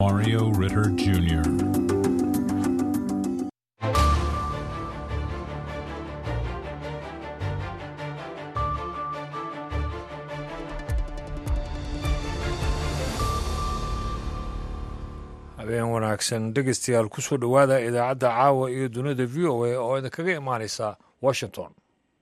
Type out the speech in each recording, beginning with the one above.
Mario Ritter Jr. habeen wanaagsan dhegeystayaal kusoo dhowaada idaacadda caawa iyo dunida v o a oo idinkaga imaaneysa washington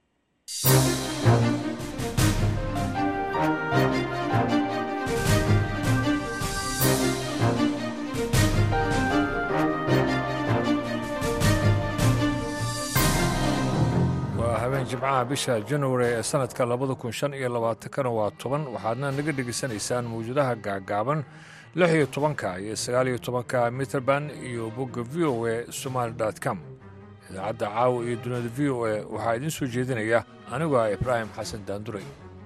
waa habeen jimcaha bisha january ee sanadka labada kun shan iyo labaatankana waa toban waxaadna naga dhegeysanaysaan mawjadaha gaagaaban lix iyo tobanka iyo sagaal iyo tobanka mitrband iyo bogga v o a somaali com idaacadda caawa iyo dunida v o a waxaa idiin soo jeedinaya anigu ah ibraahim xasan daanduray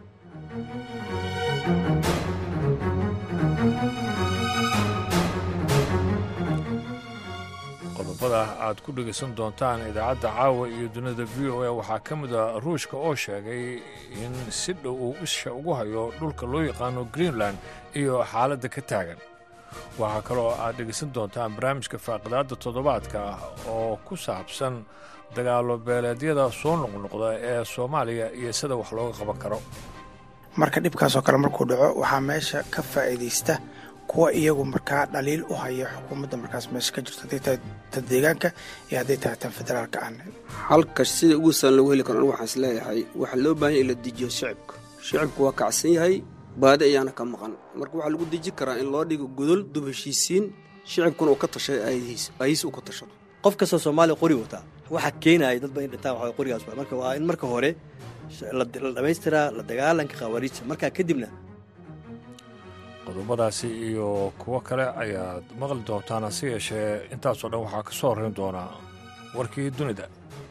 qodobada aad ku dhegaysan doontaan idaacadda caawa iyo dunida v o a waxaa ka mid a ruushka oo sheegay in si dhow uu isha ugu hayo dhulka loo yaqaano greenland iyo xaaladda ka taagan waxaa kaloo aad dhegaysan doontaan barnaamijka faaqidaadda toddobaadka ah oo ku saabsan dagaalo beeleedyada soo noqnoqda ee soomaaliya iyo sida wax looga qaban karo marka dhibkaasoo kale markuu dhaco waxaa meesha ka faa'iidaysta kuwa iyagu markaa dhaliil u haya xukuumadda markaas meesha ka jirto hadday tahay tan deegaanka iyo hadday tahay tan federaalka aan halka sida ugu saan lagu heli karo anigu waxaan isleeyahay waxaa loo baahan in la dejiyo shicibka shicibku waa kacsan yahay baadi ayaana ka maqan marka waxaa lagu deji karaa in loo dhigo godol dub heshiisiin shicibkuna uu ka tashay aayihiis aayihiis uu ka tashado qof kastoo soomaaliya qori wataa waxaa keenaya dadba in dhintaan waxa qorigaas waa marka waa in marka hore la dhamaystiraa la dagaalanka khawaariijta markaa kadibna qodobadaasi iyo kuwo kale ayaad maqli doontaan hase yeeshee intaasoo dhan waxaa ka soo horrayn doonaa warkii dunida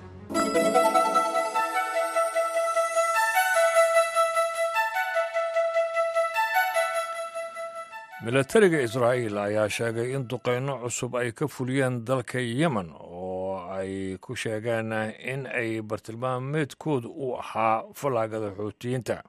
milatariga israa'iil ayaa sheegay in duqayno cusub ay ka fuliyeen dalka yemen oo ay ku sheegeen in ay bartilmaameedkoodu u ahaa fallaagada xuutiyiinta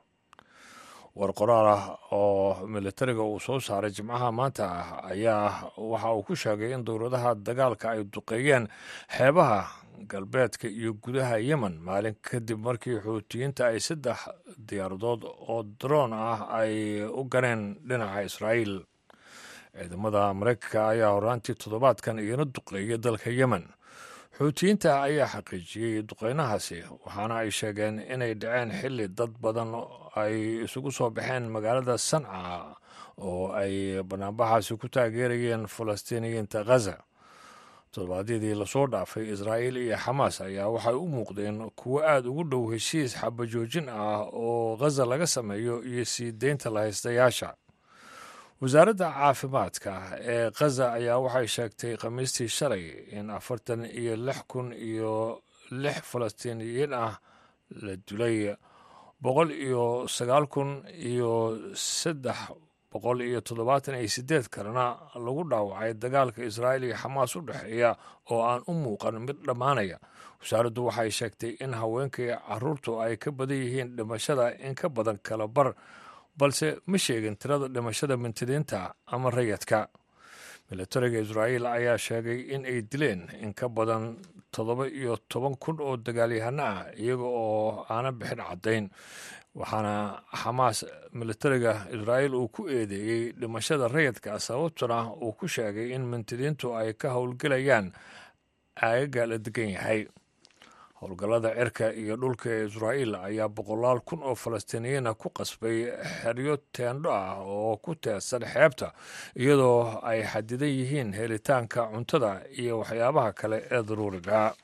war qoraal ah oo milatariga uu soo saaray jimcaha maanta ah ayaa waxa uu ku sheegay in dowladaha dagaalka ay duqeeyeen xeebaha galbeedka iyo gudaha yemen maalin kadib markii xuutiyiinta ay saddex diyaaradood oo daroon ah ay u ganeen dhinaca israa'iil ciidamada maraykanka ayaa horaantii toddobaadkan iyana duqeeyay dalka yemen xuutiyiinta ayaa xaqiijiyey duqeynahaasi waxaana ay sheegeen inay dhaceen xilli dad badan ay isugu soo baxeen magaalada sanca oo ay banaanbaxaasi ku taageerayeen falastiiniyiinta khaza toddobaadyadii lasoo dhaafay israa'iil iyo xamaas ayaa waxay u muuqdeen kuwo aada ugu dhow heshiis xabajoojin ah oo khaza laga sameeyo iyo sii deynta lahaystayaasha wasaaradda caafimaadka ee khaza ayaa waxay sheegtay khamiistii shalay in afartan iyo lix kun iyo lix falastiiniyiin ah la dilay boqol iyo sagaal kun iyo saddex boqol iyo toddobaatan iyo siddeed kalena lagu dhaawacay dagaalka israa'iil iyo xamaas u dhexeeya oo aan u muuqan mid dhammaanaya wasaaraddu waxay sheegtay in haweenka iyo caruurtu ay ka badan yihiin dhimashada in ka badan kala bar balse ma sheegin tirada dhimashada mintidiinta ama rayadka milatariga israa'iil ayaa sheegay in ay dileen in ka badan toddoba iyo toban kun oo dagaalyahano ah iyaga oo aana bixin caddayn waxaana xamaas milatariga israa'iil uu ku eedeeyey dhimashada rayadka sababtuna uu ku sheegay in mintidiintu ay ka howlgelayaan aagaga la degan yahay howlgallada cirka iyo dhulka ee israa'iil ayaa boqolaal kun oo falastiiniyiina ku qasbay xeryo teendho ah oo ku teedsan xeebta iyadoo ay xadidan yihiin helitaanka cuntada iyo waxyaabaha kale ee daruuriga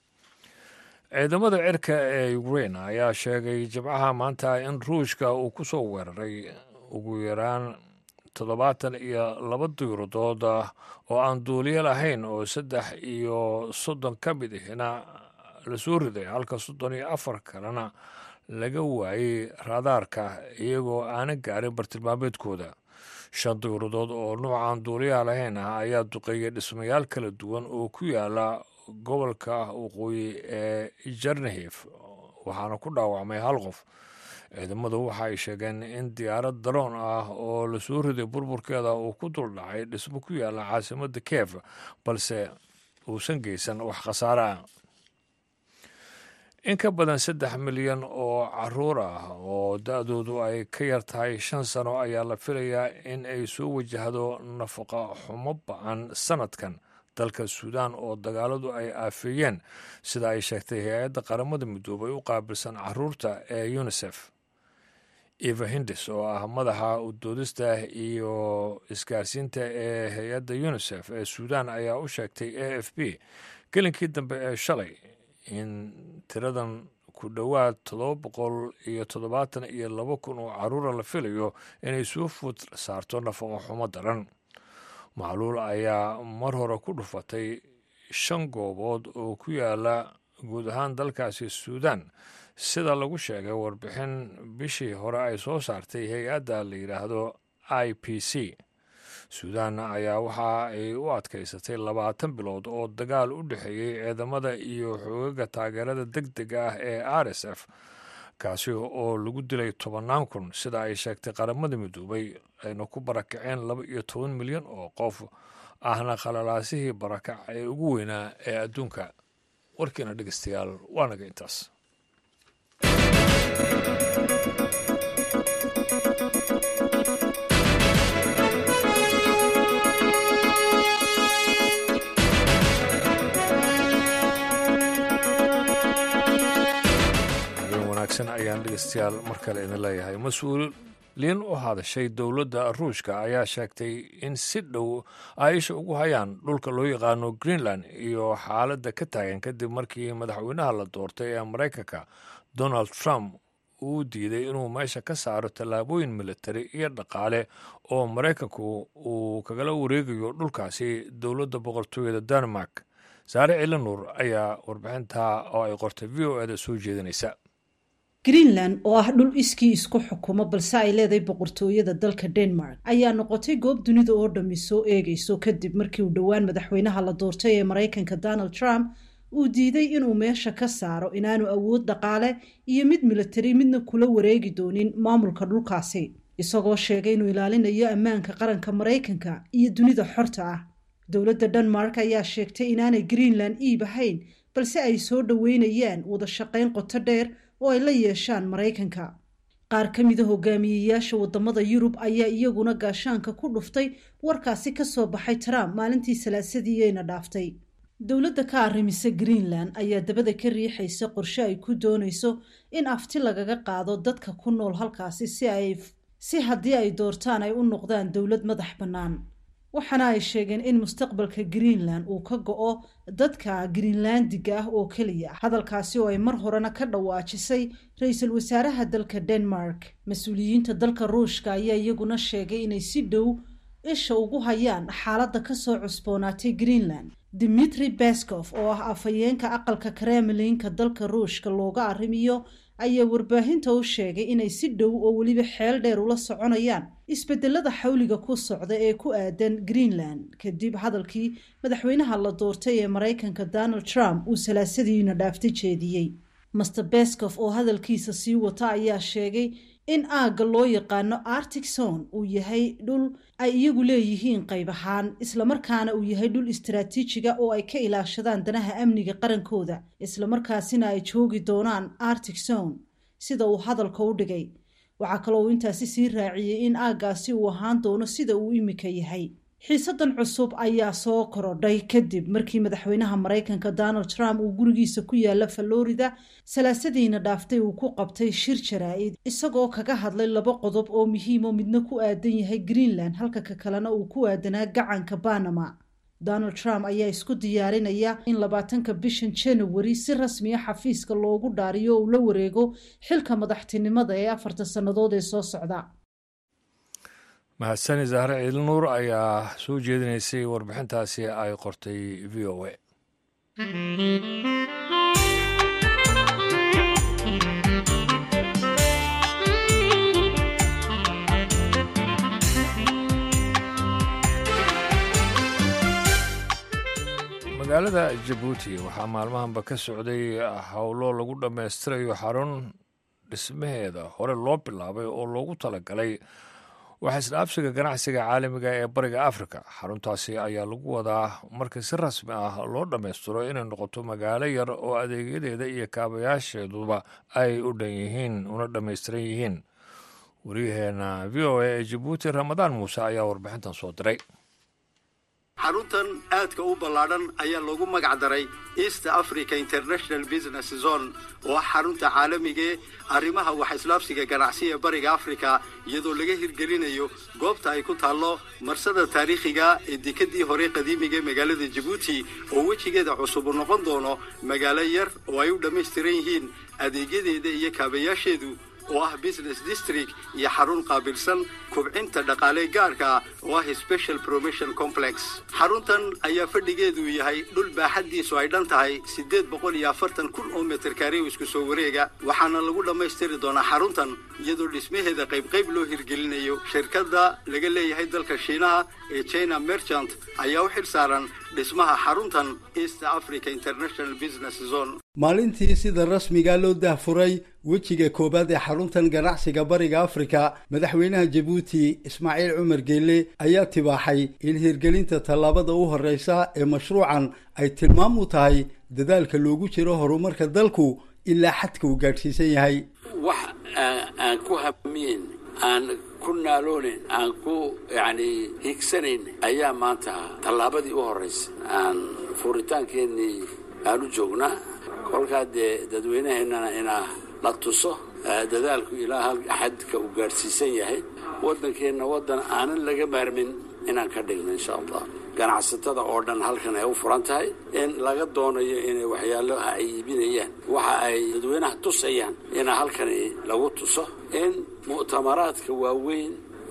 ciidamada cirka ee ukrein ayaa sheegay jimcaha maanta in ruushka uu ku soo weeraray ugu yaraan toddobaatan iyo laba diiradood oo aan duuliyo lahayn oo saddex iyo soddon ka mid ihina lasoo riday halka soddon iyo afar kalena laga waayey raadaarka iyagoo aanan gaarin bartilmaameedkooda shan diiradood oo nuucan duuliyaha lahayn ah ayaa duqeeyay dhismayaal kala duwan oo ku yaala gobolka waqooyi ee jarnahif waxaana ku dhaawacmay hal qof ciidamadu waxa ay sheegeen in diyaarad daroon ah oo lasoo riday burburkeeda uu ku dul dhacay dhismo ku yaalla caasimadda kiev balse uusan geysan wax khasaare ah in ka badan saddex milyan oo caruur ah oo da-doodu ay ka yar tahay shan sano ayaa la filayaa in ay soo wajahdo nafaqa xumo ba-an sanadkan dalka suudaan oo dagaaladu ay aafeeyeen sida ay sheegtay hay-adda qaramada midoobay u qaabilsan caruurta ee unisef eva hindis oo ah madaxa udoodista iyo isgaarsiinta ee hay-adda unisef ee suudaan ayaa u sheegtay a f b gelinkii dambe ee shalay in tiradan ku dhowaad toddoba boqol iyo toddobaatan iyo laba kun oo caruura la filayo inay soo food saarto nafaqo xumo daran macluul ayaa mar hore ku dhufatay shan goobood oo ku yaala guud ahaan dalkaasi suudaan sida lagu sheegay warbixin bishii hore ay soo saartay hay-adda la yidhaahdo i p c suudaan ayaa waxa ay u adkaysatay labaatan bilood oo dagaal u dhexeeyey ciidamada iyo xoogaga taageerada deg dega ah ee r s f kaasi oo lagu dilay tobannaan kun sida ay sheegtay qaramada midoobay ayna ku barakaceen laba iyo toban milyan oo qof ahna khalalaasihii barakac ee ugu weynaa ee adduunka warkiina dhegeystayaal waa naga intaas ayaan dhegeystayaal mar kale idin leeyahay mas-uuliin u hadashay dowladda ruushka ayaa sheegtay in si dhow ay isha ugu hayaan dhulka loo yaqaano greenland iyo xaaladda ka taagan kadib markii madaxweynaha la doortay ee maraykanka donald trump uu diiday inuu meesha ka saaro tallaabooyin militari iyo dhaqaale oo maraykanku uu kagala wareegayo dhulkaasi dowladda boqortooyada denmark saare cilanuur ayaa warbixintaa oo ay qortay v o eda soo jeedinaysa greenland oo ah dhul iskii isku xukumo balse ay leedahay boqortooyada dalka denmark ayaa noqotay goob dunida oo dhammi soo eegayso kadib markii uu dhowaan madaxweynaha la doortay ee maraykanka donald trump uu diiday inuu meesha ka saaro inaanu awood dhaqaale iyo mid militari midna kula wareegi doonin maamulka dhulkaasi isagoo sheegay inuu ilaalinayo ammaanka qaranka maraykanka iyo dunida xorta ah dowladda denmark ayaa sheegtay inaanay greenland iib ahayn balse ay soo dhoweynayaan wada shaqayn qoto dheer oo ay la yeeshaan maraykanka qaar ka mida hogaamiyeyaasha wadamada yurub ayaa iyaguna gaashaanka ku dhuftay warkaasi ka soo baxay trump maalintii salaasadiiyeyna dhaaftay dowladda ka arrimisa greenland ayaa dabada ka riixaysa qorshe ay ku doonayso in afti lagaga qaado dadka ku nool halkaasi si ay si haddii ay doortaan ay u noqdaan dowlad madax bannaan waxaana ay sheegeen in mustaqbalka greenland uu ka go-o dadka greenlandiga ah oo keliya hadalkaasi oo ay mar horena ka dhawaajisay ra-iisul wasaaraha dalka denmark mas-uuliyiinta dalka ruushka ayaa iyaguna sheegay inay si dhow isha ugu hayaan xaaladda kasoo cusboonaatay greenland dimitri bescof oo ah afhayeenka aqalka kremlinka dalka ruushka looga arrimiyo ayaa warbaahinta u sheegay inay si dhow oo weliba xeel dheer ula soconayaan isbedelada xawliga ku socda ee ku aadan greenland kadib hadalkii madaxweynaha la doortay ee maraykanka donald trump uu salaasadiina dhaaftay jeediyey master bescof oo hadalkiisa sii wata ayaa sheegay in aagga loo yaqaano artic zone uu yahay dhul ay iyagu leeyihiin qayb ahaan islamarkaana uu yahay dhul istaraatiijiga oo ay ka ilaashadaan danaha amniga qarankooda islamarkaasina ay joogi doonaan artic zone sida uu hadalka u dhigay waxaa kaloo uu intaasi sii raaciyey in aaggaasi uu ahaan doono sida uu imika yahay xiisadan cusub ayaa soo korodhay kadib markii madaxweynaha maraykanka donald trump uu gurigiisa ku yaala falorida salaasadiina dhaaftay uu ku qabtay shir jaraa-id isagoo kaga hadlay laba qodob oo muhiimo midna ku aadan yahay greenland halka ka kalena uu ku aadanaa gacanka banama donald trump ayaa isku diyaarinaya in labaatanka bishan january si rasmiya xafiiska loogu dhaariyo uu la wareego xilka madaxtinimada ee afarta sannadood ee soo socda mahadsani zahre ciilnuur ayaa soo jeedinaysay warbixintaasi ay qortay v o a magaalada jabuuti waxaa maalmahanba ka socday howlo lagu dhammaystirayo xarun dhismaheeda hore loo bilaabay oo loogu talagalay waxa isdhaafsiga ganacsiga caalamiga ee bariga afrika xaruntaasi ayaa lagu wadaa marka si rasmi ah loo dhammaystiro inay noqoto magaalo yar oo adeegyadeeda iyo kaabayaasheeduba ay u dhan yihiin una dhammaystiran yihiin waryaheena v o a ee jabuuti ramadaan muuse ayaa warbixintan soo diray xaruntan aadka u ballaadhan ayaa loogu magac daray east africa international business zone oo ah xarunta caalamigee arrimaha wax islaabsiga ganacsi ee bariga afrika iyadoo laga hirgelinayo goobta ay ku taallo marsada taariikhiga ee dekadii hore qadiimiga magaalada jabuuti oo wejigeeda cusub u noqon doono magaalo yar oo ay u dhammaystiran yihiin adeegyadeeda iyo kaabayaasheedu oo ah business district iyo xarun qaabilsan kubcinta dhaqaale gaarka oo ah special promotion complex xaruntan ayaa fadhigeedu yahay dhul baaxaddiisu ay dhan tahay siddeed boqol iyo afartan kun oo mitir kaari isku soo wareega waxaana lagu dhammaystiri doonaa xaruntan iyadoo dhismaheeda qaybqayb loo hirgelinayo shirkadda laga leeyahay dalka shiinaha ee china merchant ayaa u xil saaran dhismaha xaruntan east africa international business zone maalintii sida rasmiga loo dahfuray wejiga koowaad ee xaruntan ganacsiga bariga afrika madaxweynaha jabuuti ismaaciil cumar geelle ayaa tibaaxay in hirgelinta tallaabada u horreysa ee mashruucan ay tilmaam u tahay dadaalka loogu jiro horumarka dalku ilaa xadka uu gaadhsiisan yahay wax aan ku hamiin aan ku naaloonayn aan ku yacni higsanayn ayaa maanta tallaabadii u horraysay aan fuuritaankeenii aan u joognaa kolkaa dee dadweynaheennana inaa la tuso dadaalku ilaa hal xadka uu gaadhsiisan yahay waddankeenna waddan aanan laga maarmin inaan ka dhigno insha allah ganacsatada oo dhan halkan ay u furan tahay in laga doonayo inay waxyaalaha ay iibinayaan waxa ay dadweynaha tusayaan ina halkani lagu tuso in mu'tamaraadka waaweyn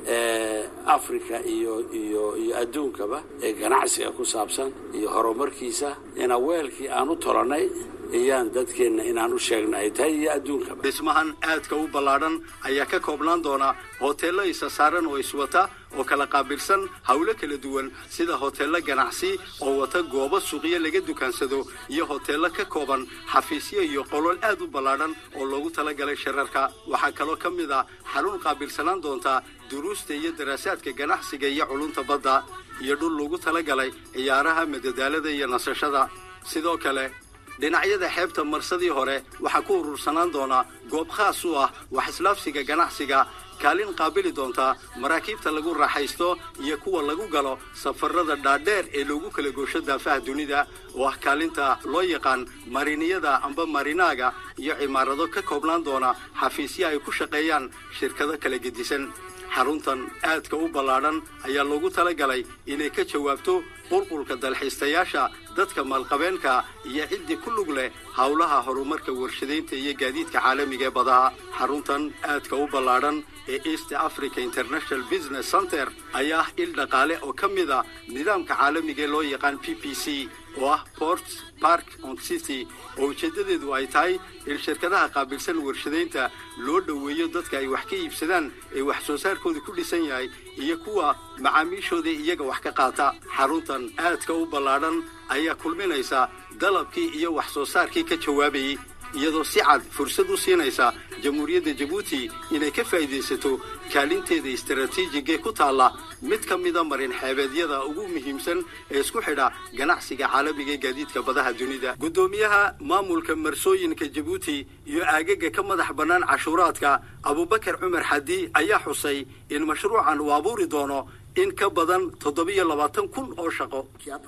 ee africa iyo iyo iyo adduunkaba ee ganacsiga ku saabsan iyo horumarkiisa ina weelkii aan u tolannay iyaan dadkeenna inaan u sheegna ay tahay iyo adduunkaba dhismahan aadka u ballaadhan ayaa ka koobnaan doona hoteello isa saaran oo iswata oo kala qaabilsan howlo kala duwan sida hoteello ganacsi oo wata goobo suuqyo laga dukaansado iyo hoteello ka kooban xafiisyo iyo qolol aad u ballaadhan oo loogu talagalay shirarka waxaa kaloo ka mid a xarun qaabilsanaan doonta duruusta iyo daraasaadka ganacsiga iyo culunta badda iyo dhul loogu talagalay ciyaaraha madadaalada iyo nasashada sidoo kale dhinacyada xeebta marsadii hore waxaa ku urursanaan doonaa goob khaas u ah wax islaafsiga ganacsiga kaalin qaabili doontaa maraakiibta lagu raaxaysto iyo kuwa lagu galo safarada dhaadheer ee loogu kala goosho daafaha dunida oo ah kaalinta loo yaqaan mariniyada amba marinaaga iyo cimaarado ka koobnaan doona xafiisyo ay ku shaqeeyaan shirkado kala gedisan xaruntan aadka u ballaadhan ayaa loogu talagalay inay ka jawaabto qulqulka dalxiistayaasha dadka maalqabeenka iyo ciddii ku lug leh howlaha horumarka warshadaynta iyo gaadiidka caalamiga ee badaha xaruntan aadka u ballaadhan ee east africa international business center ayaa ah il dhaqaale oo ka mid a nidaamka caalamiga ee loo yaqaan p p c oo ah port park on city oo ujeeddadeedu ay tahay in shirkadaha qaabilsan warshadaynta loo dhoweeyo dadka ay wax ka iibsadaan ee wax soo saarkooda ku dhisan yahay iyo kuwa macaamiishooda iyaga wax ka qaata xaruntan aadka u ballaadhan ayaa kulminaysa dalabkii iyo wax soo saarkii ka jawaabayay iyadoo si cad fursad u siinaysa jamhuuriyadda jabuuti inay ka faa'iidaysato kaalinteeda istaraatiijigee ku taalla mid ka mida marin xeebeedyada ugu muhiimsan ee isku xidha ganacsiga caalamiga ee gaadiidka badaha dunida guddoomiyaha maamulka marsooyinka jabuuti iyo aagaga ka madax bannaan cashuuraadka abubakar cumar xadi ayaa xusay in mashruucan uu abuuri doono in ka badan toddobiyo labaatan kun oo shaqo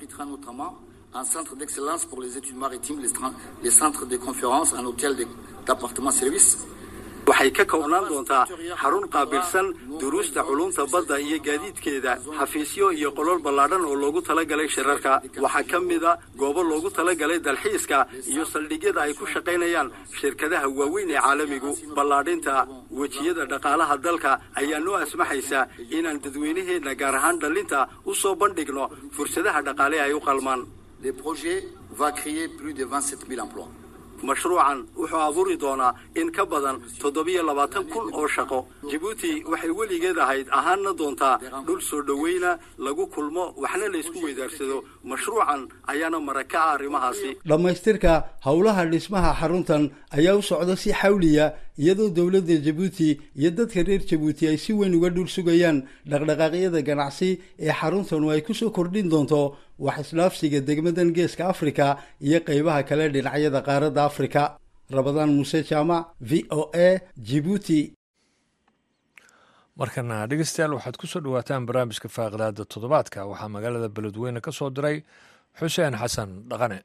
un centre d'excellence pour les études maritimes, les, les centres de conférences, un hôtel d'appartement-service. waxay ka koobnaan doontaa xarun qaabilsan duruusta culumta badda iyo gaadiidkeeda xafiisyo iyo qolol ballaadhan oo loogu talagalay shirarka waxaa ka mida goobo loogu talagalay dalxiiska iyo saldhigyada ay ku shaqaynayaan shirkadaha waaweyn ee caalamigu ballaadhinta wejiyada dhaqaalaha dalka ayaa noo asmaxaysa inaan dadweynaheenna gaar ahaan dhallinta u soo bandhigno fursadaha dhaqaale ay u qalmaan Le projet va créer plus de 27 000 emplois. mashruucan wuxuu abuuri doonaa in ka badan toddobiyo labaatan kun oo shaqo jabuuti waxay weligeed ahayd ahaanna doontaa dhul soo dhoweyna lagu kulmo waxna laysku weydaarsado mashruucan ayaana maraka ah arrimahaasi dhammaystirka howlaha dhismaha xaruntan ayaa u socda si xawliya iyadoo dowladda jabuuti iyo dadka reer jabuuti ay si weyn uga dhul sugayaan dhaqdhaqaaqyada ganacsi ee xaruntanu ay kusoo kordhin doonto wax isdhaafsiga degmadan geeska afrika iyo qeybaha kale dhinacyada qaaradda afrika rabadaan muuse jaamac v o a jibuuti markana dhegeystayaal waxaad ku soo dhawaataan barnaamijka faaqidaada toddobaadka waxaa magaalada beledweyne ka soo diray xuseen xasan dhaqane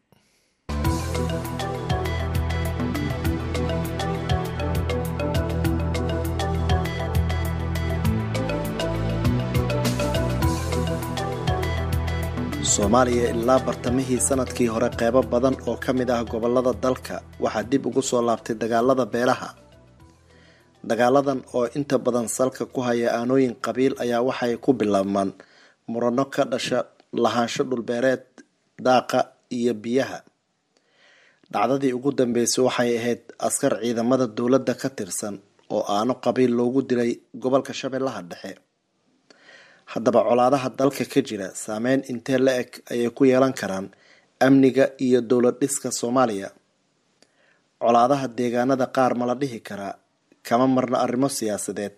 soomaaliya ilaa bartamihii sanadkii hore qeybo badan oo ka mid ah gobolada dalka waxaa dib ugu soo laabtay dagaalada beelaha dagaaladan oo inta badan salka ku haya aanooyin qabiil ayaa waxay ku bilaabmaan murano ka dhasha lahaansho dhulbeereed daaqa iyo biyaha dhacdadii ugu dambeysay waxay ahayd askar ciidamada dowladda ka tirsan oo aano qabiil loogu dilay gobolka shabeellaha dhexe haddaba colaadaha dalka ka jira saameyn intee la eg ayay ku yeelan karaan amniga iyo dowlad dhiska soomaaliya colaadaha deegaanada qaar ma la dhihi karaa kama marna arrimo siyaasadeed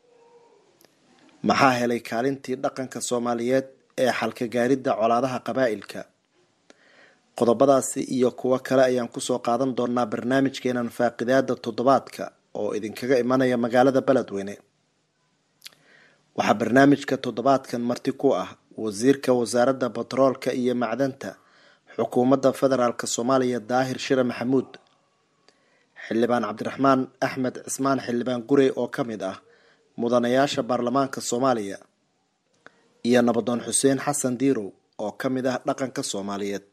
maxaa helay kaalintii dhaqanka soomaaliyeed ee xalka gaaridda colaadaha qabaa'ilka qodobadaasi iyo kuwo kale ayaan kusoo qaadan doonaa barnaamijkeenan faaqidaada toddobaadka oo idinkaga imanaya magaalada beledweyne waxaa barnaamijka toddobaadkan marti ku ah wasiirka wasaaradda batroolka iyo macdanta xukuumadda federaalk soomaaliya daahir shire maxamuud xildhibaan cabdiraxmaan axmed cismaan xildhibaan gurey oo ka mid ah mudanayaasha baarlamaanka soomaaliya iyo nabadoon xuseen xasan diirow oo ka mid ah dhaqanka soomaaliyeed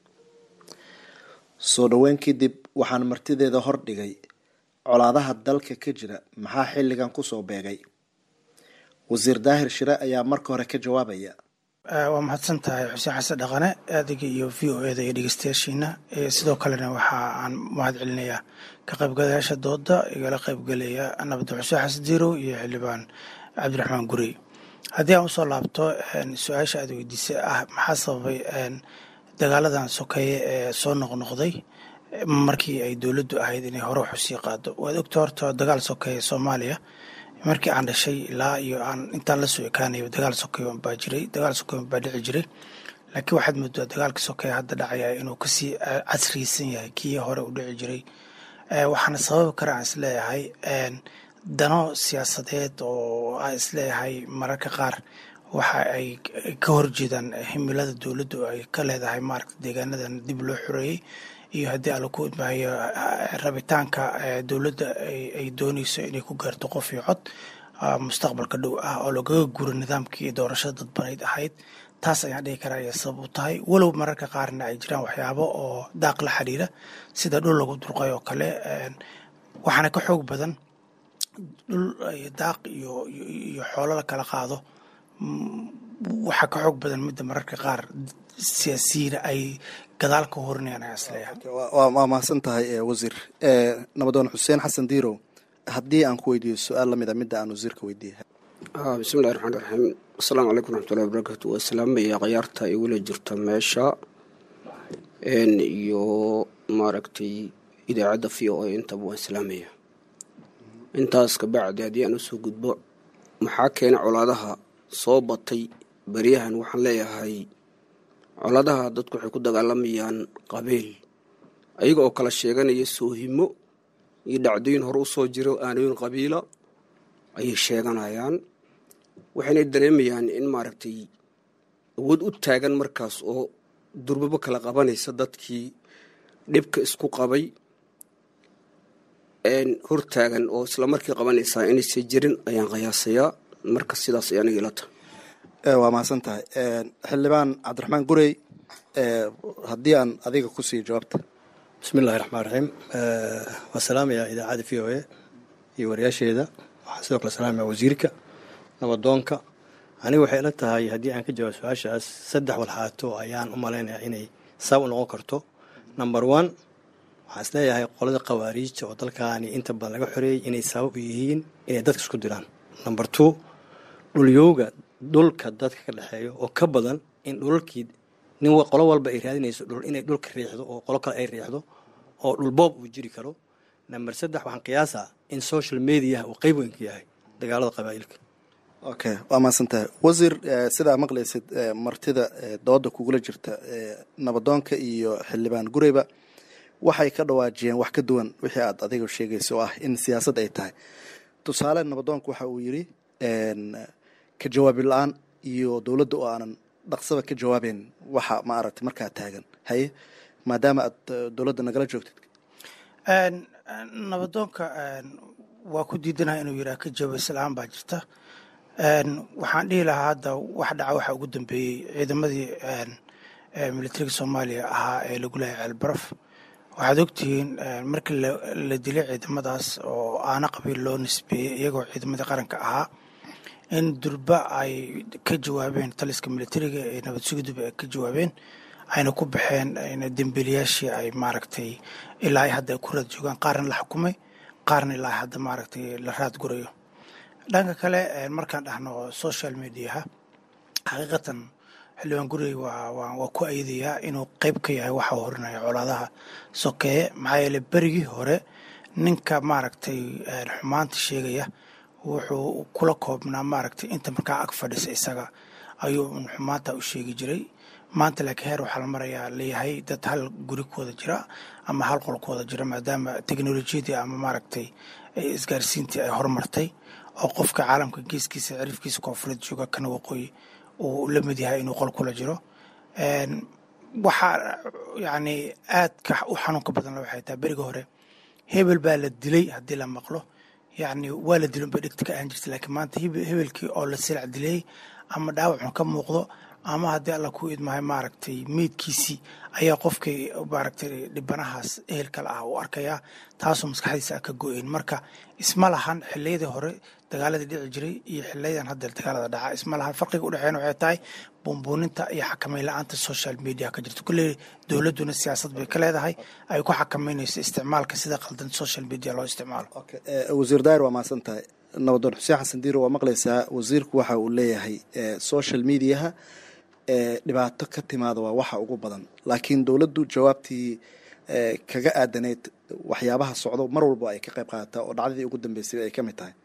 soo dhoweyn kadib waxaan martideeda hordhigay colaadaha dalka ka jira maxaa xilligan kusoo beegay wasiir daahir shire ayaa marka hore ka jawaabaya waa mahadsan tahay xuseen xasan dhaqane adiga iyo v o eda iyo dhegeystayaashiina sidoo kalena waxa aan mahad celinayaa ka qaybgalayaasha dooda igala qaybgelaya nabadon xuseen xasan diirow iyo xildhibaan cabdiraxmaan gurey haddii aan usoo laabto su-aasha aad weydiisay ah maxaa sababay dagaaladan sokeeye ee soo noqnoqday markii ay dowladdu ahayd inay hore wax usii qaado waad ogta horta dagaal sokeeye soomaaliya markii aan dhashay ilaa iyo aan intaan lasoo ekaanayo dagaal sokeyo baa jiray dagaal sokeyo baa dhici jiray laakiin waxaad moodaa dagaalka sokeeye hadda dhacaya inuu kasii casriysan yahay kii hore u dhici jiray waxaana sababi kara aan isleeyahay dano siyaasadeed oo aan isleeyahay mararka qaar waxa ay ka horjeedaan himilada dowladdu ay ka leedahay maaragta deegaanadan dib loo xoreeyey iyo haddii alla ku imaayo rabitaanka dowladda ay dooneyso inay ku gaarto qof iyo cod mustaqbalka dhow ah oo lagaga guro nidaamkii doorashada dadbanayd ahayd taas ayaan dhihi karaa ayay sabab u tahay walow mararka qaarna ay jiraan waxyaabo oo daaq la xiriira sida dhul lagu durqay oo kale waxaana ka xoog badan dhul daaq iyo iyo xoolo la kala qaado waxaa ka xoog badan midda mararka qaar siyaasiyiina ay gadaal ka horinayaan ayaa isleeyahay waa mahadsan tahay wasiir nabadoon xuseen xasan diirow haddii aan ku weydiiyo su-aal lamid a midda aan wasiirka weydiiyay bismillahi raxmaan raxiim asalaamu calaykum raxmatullahi wabarakaatu waa salaamaya khayaarta ay weli jirta meesha iyo maaragtay idaacadda v o a intaba waan salaamaya intaas kabacdi haddii aan usoo gudbo maxaa keena colaadaha soo batay beryahan waxaan leeyahay colaadaha dadku waxay ku dagaalamayaan qabiil ayaga oo kala sheeganaya soohimo iyo dhacdooyin hore usoo jiro aanooyin qabiila ayay sheeganayaan waxayna dareemayaan in maaragtay awood u taagan markaas oo durbabo kala qabanaysa dadkii dhibka isku qabay hortaagan oo islamarkii qabanaysaa inaysa jirin ayaan qiyaasayaa marka sidaas ay aniga ila tahay waa mahadsan tahay xildhibaan cabdiraxmaan gurey haddii aan adiga kusii jawaabta bismi illahi raxmaan raxiim waa salaamaya idaacadda v o a iyo wariyaasheeda waxaan sidoo kale salaamaya wasiirka nabadoonka aniga waxay ila tahay haddii aan ka jawaab su-aashaas saddex walxaato ayaan u malaynayaa inay saab u noqon karto number one waxaan isleeyahay qolada khawaariijta oo dalkaani inta badan laga xoreeyey inay sabab u yihiin inay dadka isku diraan number two dhulyowga dhulka dadka ka dhexeeyo oo ka badan in dhulalkii nin qolo walba ay raadinayso dhul inay dhulka riixdo oo qolo kale ay riixdo oo dhulboob uu jiri karo number saddex waxaan qiyaasaa in social mediaha uu qeyb weyn ka yahay dagaalada qabaa'ilka okay waa mahadsantahay wasiir sidaa maqlaysid martida dooda kugula jirta nabadoonka iyo xildhibaan gureyba waxay ka dhawaajiyeen wax ka duwan wixii aad adiga sheegaysa oo ah in siyaasad ay tahay tusaale nabadoonka waxa uu yidhi ka jawaabi la-aan iyo dowladda oo aanan dhaqsaba ka jawaabeyn waxa ma aragtay markaa taagan haye maadaama aad dowladda nagala joogtid nabadoonka waa ku diidanaha inuu yidhaha ka jawaabis la-aan baa jirta waxaan dhihi lahaa hadda wax dhaca waxa ugu dambeeyey ciidamadii militariga soomaaliya ahaa ee lagu leehay ceelbaraf waxaad ogtihiin markii la dilay ciidamadaas oo aana qabiil loo nisbeeyey iyagoo ciidamadii qaranka ahaa in durba ay ka jawaabeen taliska militariga ee nabad sugiduba ay ka jawaabeen ayna ku baxeen dembiilayaashii ay maaragtay ilaa ay hadda ay ku raad joogaan qaarna la xukumay qaarna ilaa ay hadda maaragtay la raad gurayo dhanka kale markaan dhahno social mediaha xaqiiqatan xildhibaan gurigey waa ku ayadayaa inuu qeyb ka yahay waxa horinaya colaadaha sokeeye maxaa yeele berigii hore ninka maaragtay xumaanta sheegaya wuxuu kula koobnaa maaragtay inta markaa ag fadhisa isaga ayuu xumaanta u sheegi jiray maanta laakiin heer waxaa la marayaa leeyahay dad hal guri ku wada jira ama hal qol ku wada jira maadaama teknolojiyadii ama maaragtay isgaarsiintii ay horumartay oo qofka caalamka geeskiisa cirifkiisa koonfureed jooga kana waqooyi uu la mid yahay inuu qol kula jiro waxaa yani aadka u xanuunka badanla waxay tahay beriga hore hebel baa la dilay haddii la maqlo yani waa la dilin bay dhegta ka ahan jirta laakiin maanta hebelkii oo la silac dilay ama dhaawacun ka muuqdo ama haddii alla ku idmahay maaragtay meydkiisii ayaa qofkii maaragtay dhibanahaas ehelkale ah u arkayaa taasoo maskaxdiisa a ka go-een marka isma lahan xiliyadii hore dagaaladii dhici jiray iyo xiliyadan hadda dagaalada dhaca isma lahan farqiga udhexeyn waxay tahay buunbuuninta iyo xakameyn la-aanta social media ka jirta kulley dowladduna siyaasad bay ka leedahay ay ku xakameynayso isticmaalka sida qaldan social media loo isticmaalo wasiir daayir waa mahadsan tahay nabadoon xuseen xasan diiro waa maqlaysaa wasiirku waxa uu leeyahay social mediaha dhibaato ka timaada waa waxa ugu badan laakiin dowladdu jawaabtii kaga aadaneyd waxyaabaha socdo mar walba ay ka qayb qaadataa oo dhacdadii ugu dambeysay ay ka mid tahay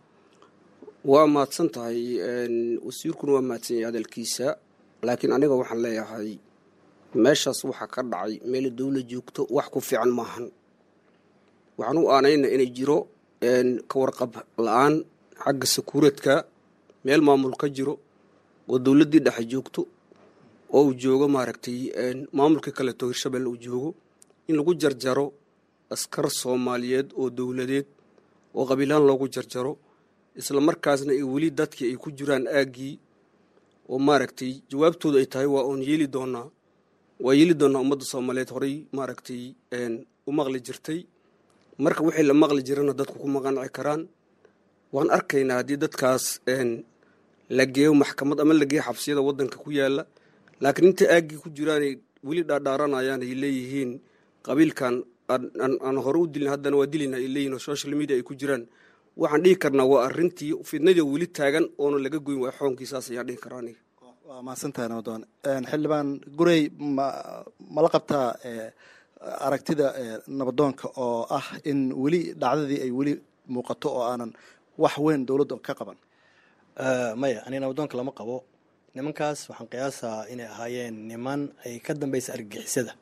waa mahadsan tahay wasiirkuna waa mahadsan yahay hadalkiisa laakiin aniga waxaan leeyahay meeshaas waxaa ka dhacay meel dowla joogto wax ku fiican maahan waxaan u aanayna inay jiro ka warqab la-aan xagga sakuuradka meel maamul ka jiro oo dowladdii dhexe joogto oo uu joogo maaragtay maamulkii kaleeto hirshabelle uu joogo in lagu jarjaro askar soomaaliyeed oo dowladeed oo qabiilaan loogu jarjaro isla markaasna ay weli dadkii ay ku jiraan aaggii oo maaragtay jawaabtoodu ay tahay waa oon yeeli doonaa waa yeeli doonaa ummadda soomaaliyeed horey maaragtay u maqli jirtay marka wixii la maqli jirana dadku ku maqanci karaan waan arkaynaa haddii dadkaas la geeyo maxkamad ama la geeyo xabsiyada waddanka ku yaala laakiin inta aaggii ku jiraanay weli dhaadhaaranayaan ay leeyihiin qabiilkan aan hore u dilin haddana waa dilina ay leeyihin oo social media ay ku jiraan waxaan dhihi karnaa waa arrintii fidnadii weli taagan oona laga goyn waa xoonkiisaas ayaan dhihi karaa aniga waa mahadsantahay nabadoon xildhibaan gurey ma mala qabtaa aragtida nabadoonka oo ah in weli dhacdadii ay weli muuqato oo aanan wax weyn dowladda ka qaban maya ani nabadoonka lama qabo nimankaas waxaan qiyaasaa inay ahaayeen niman ay ka dambeysa argagixisada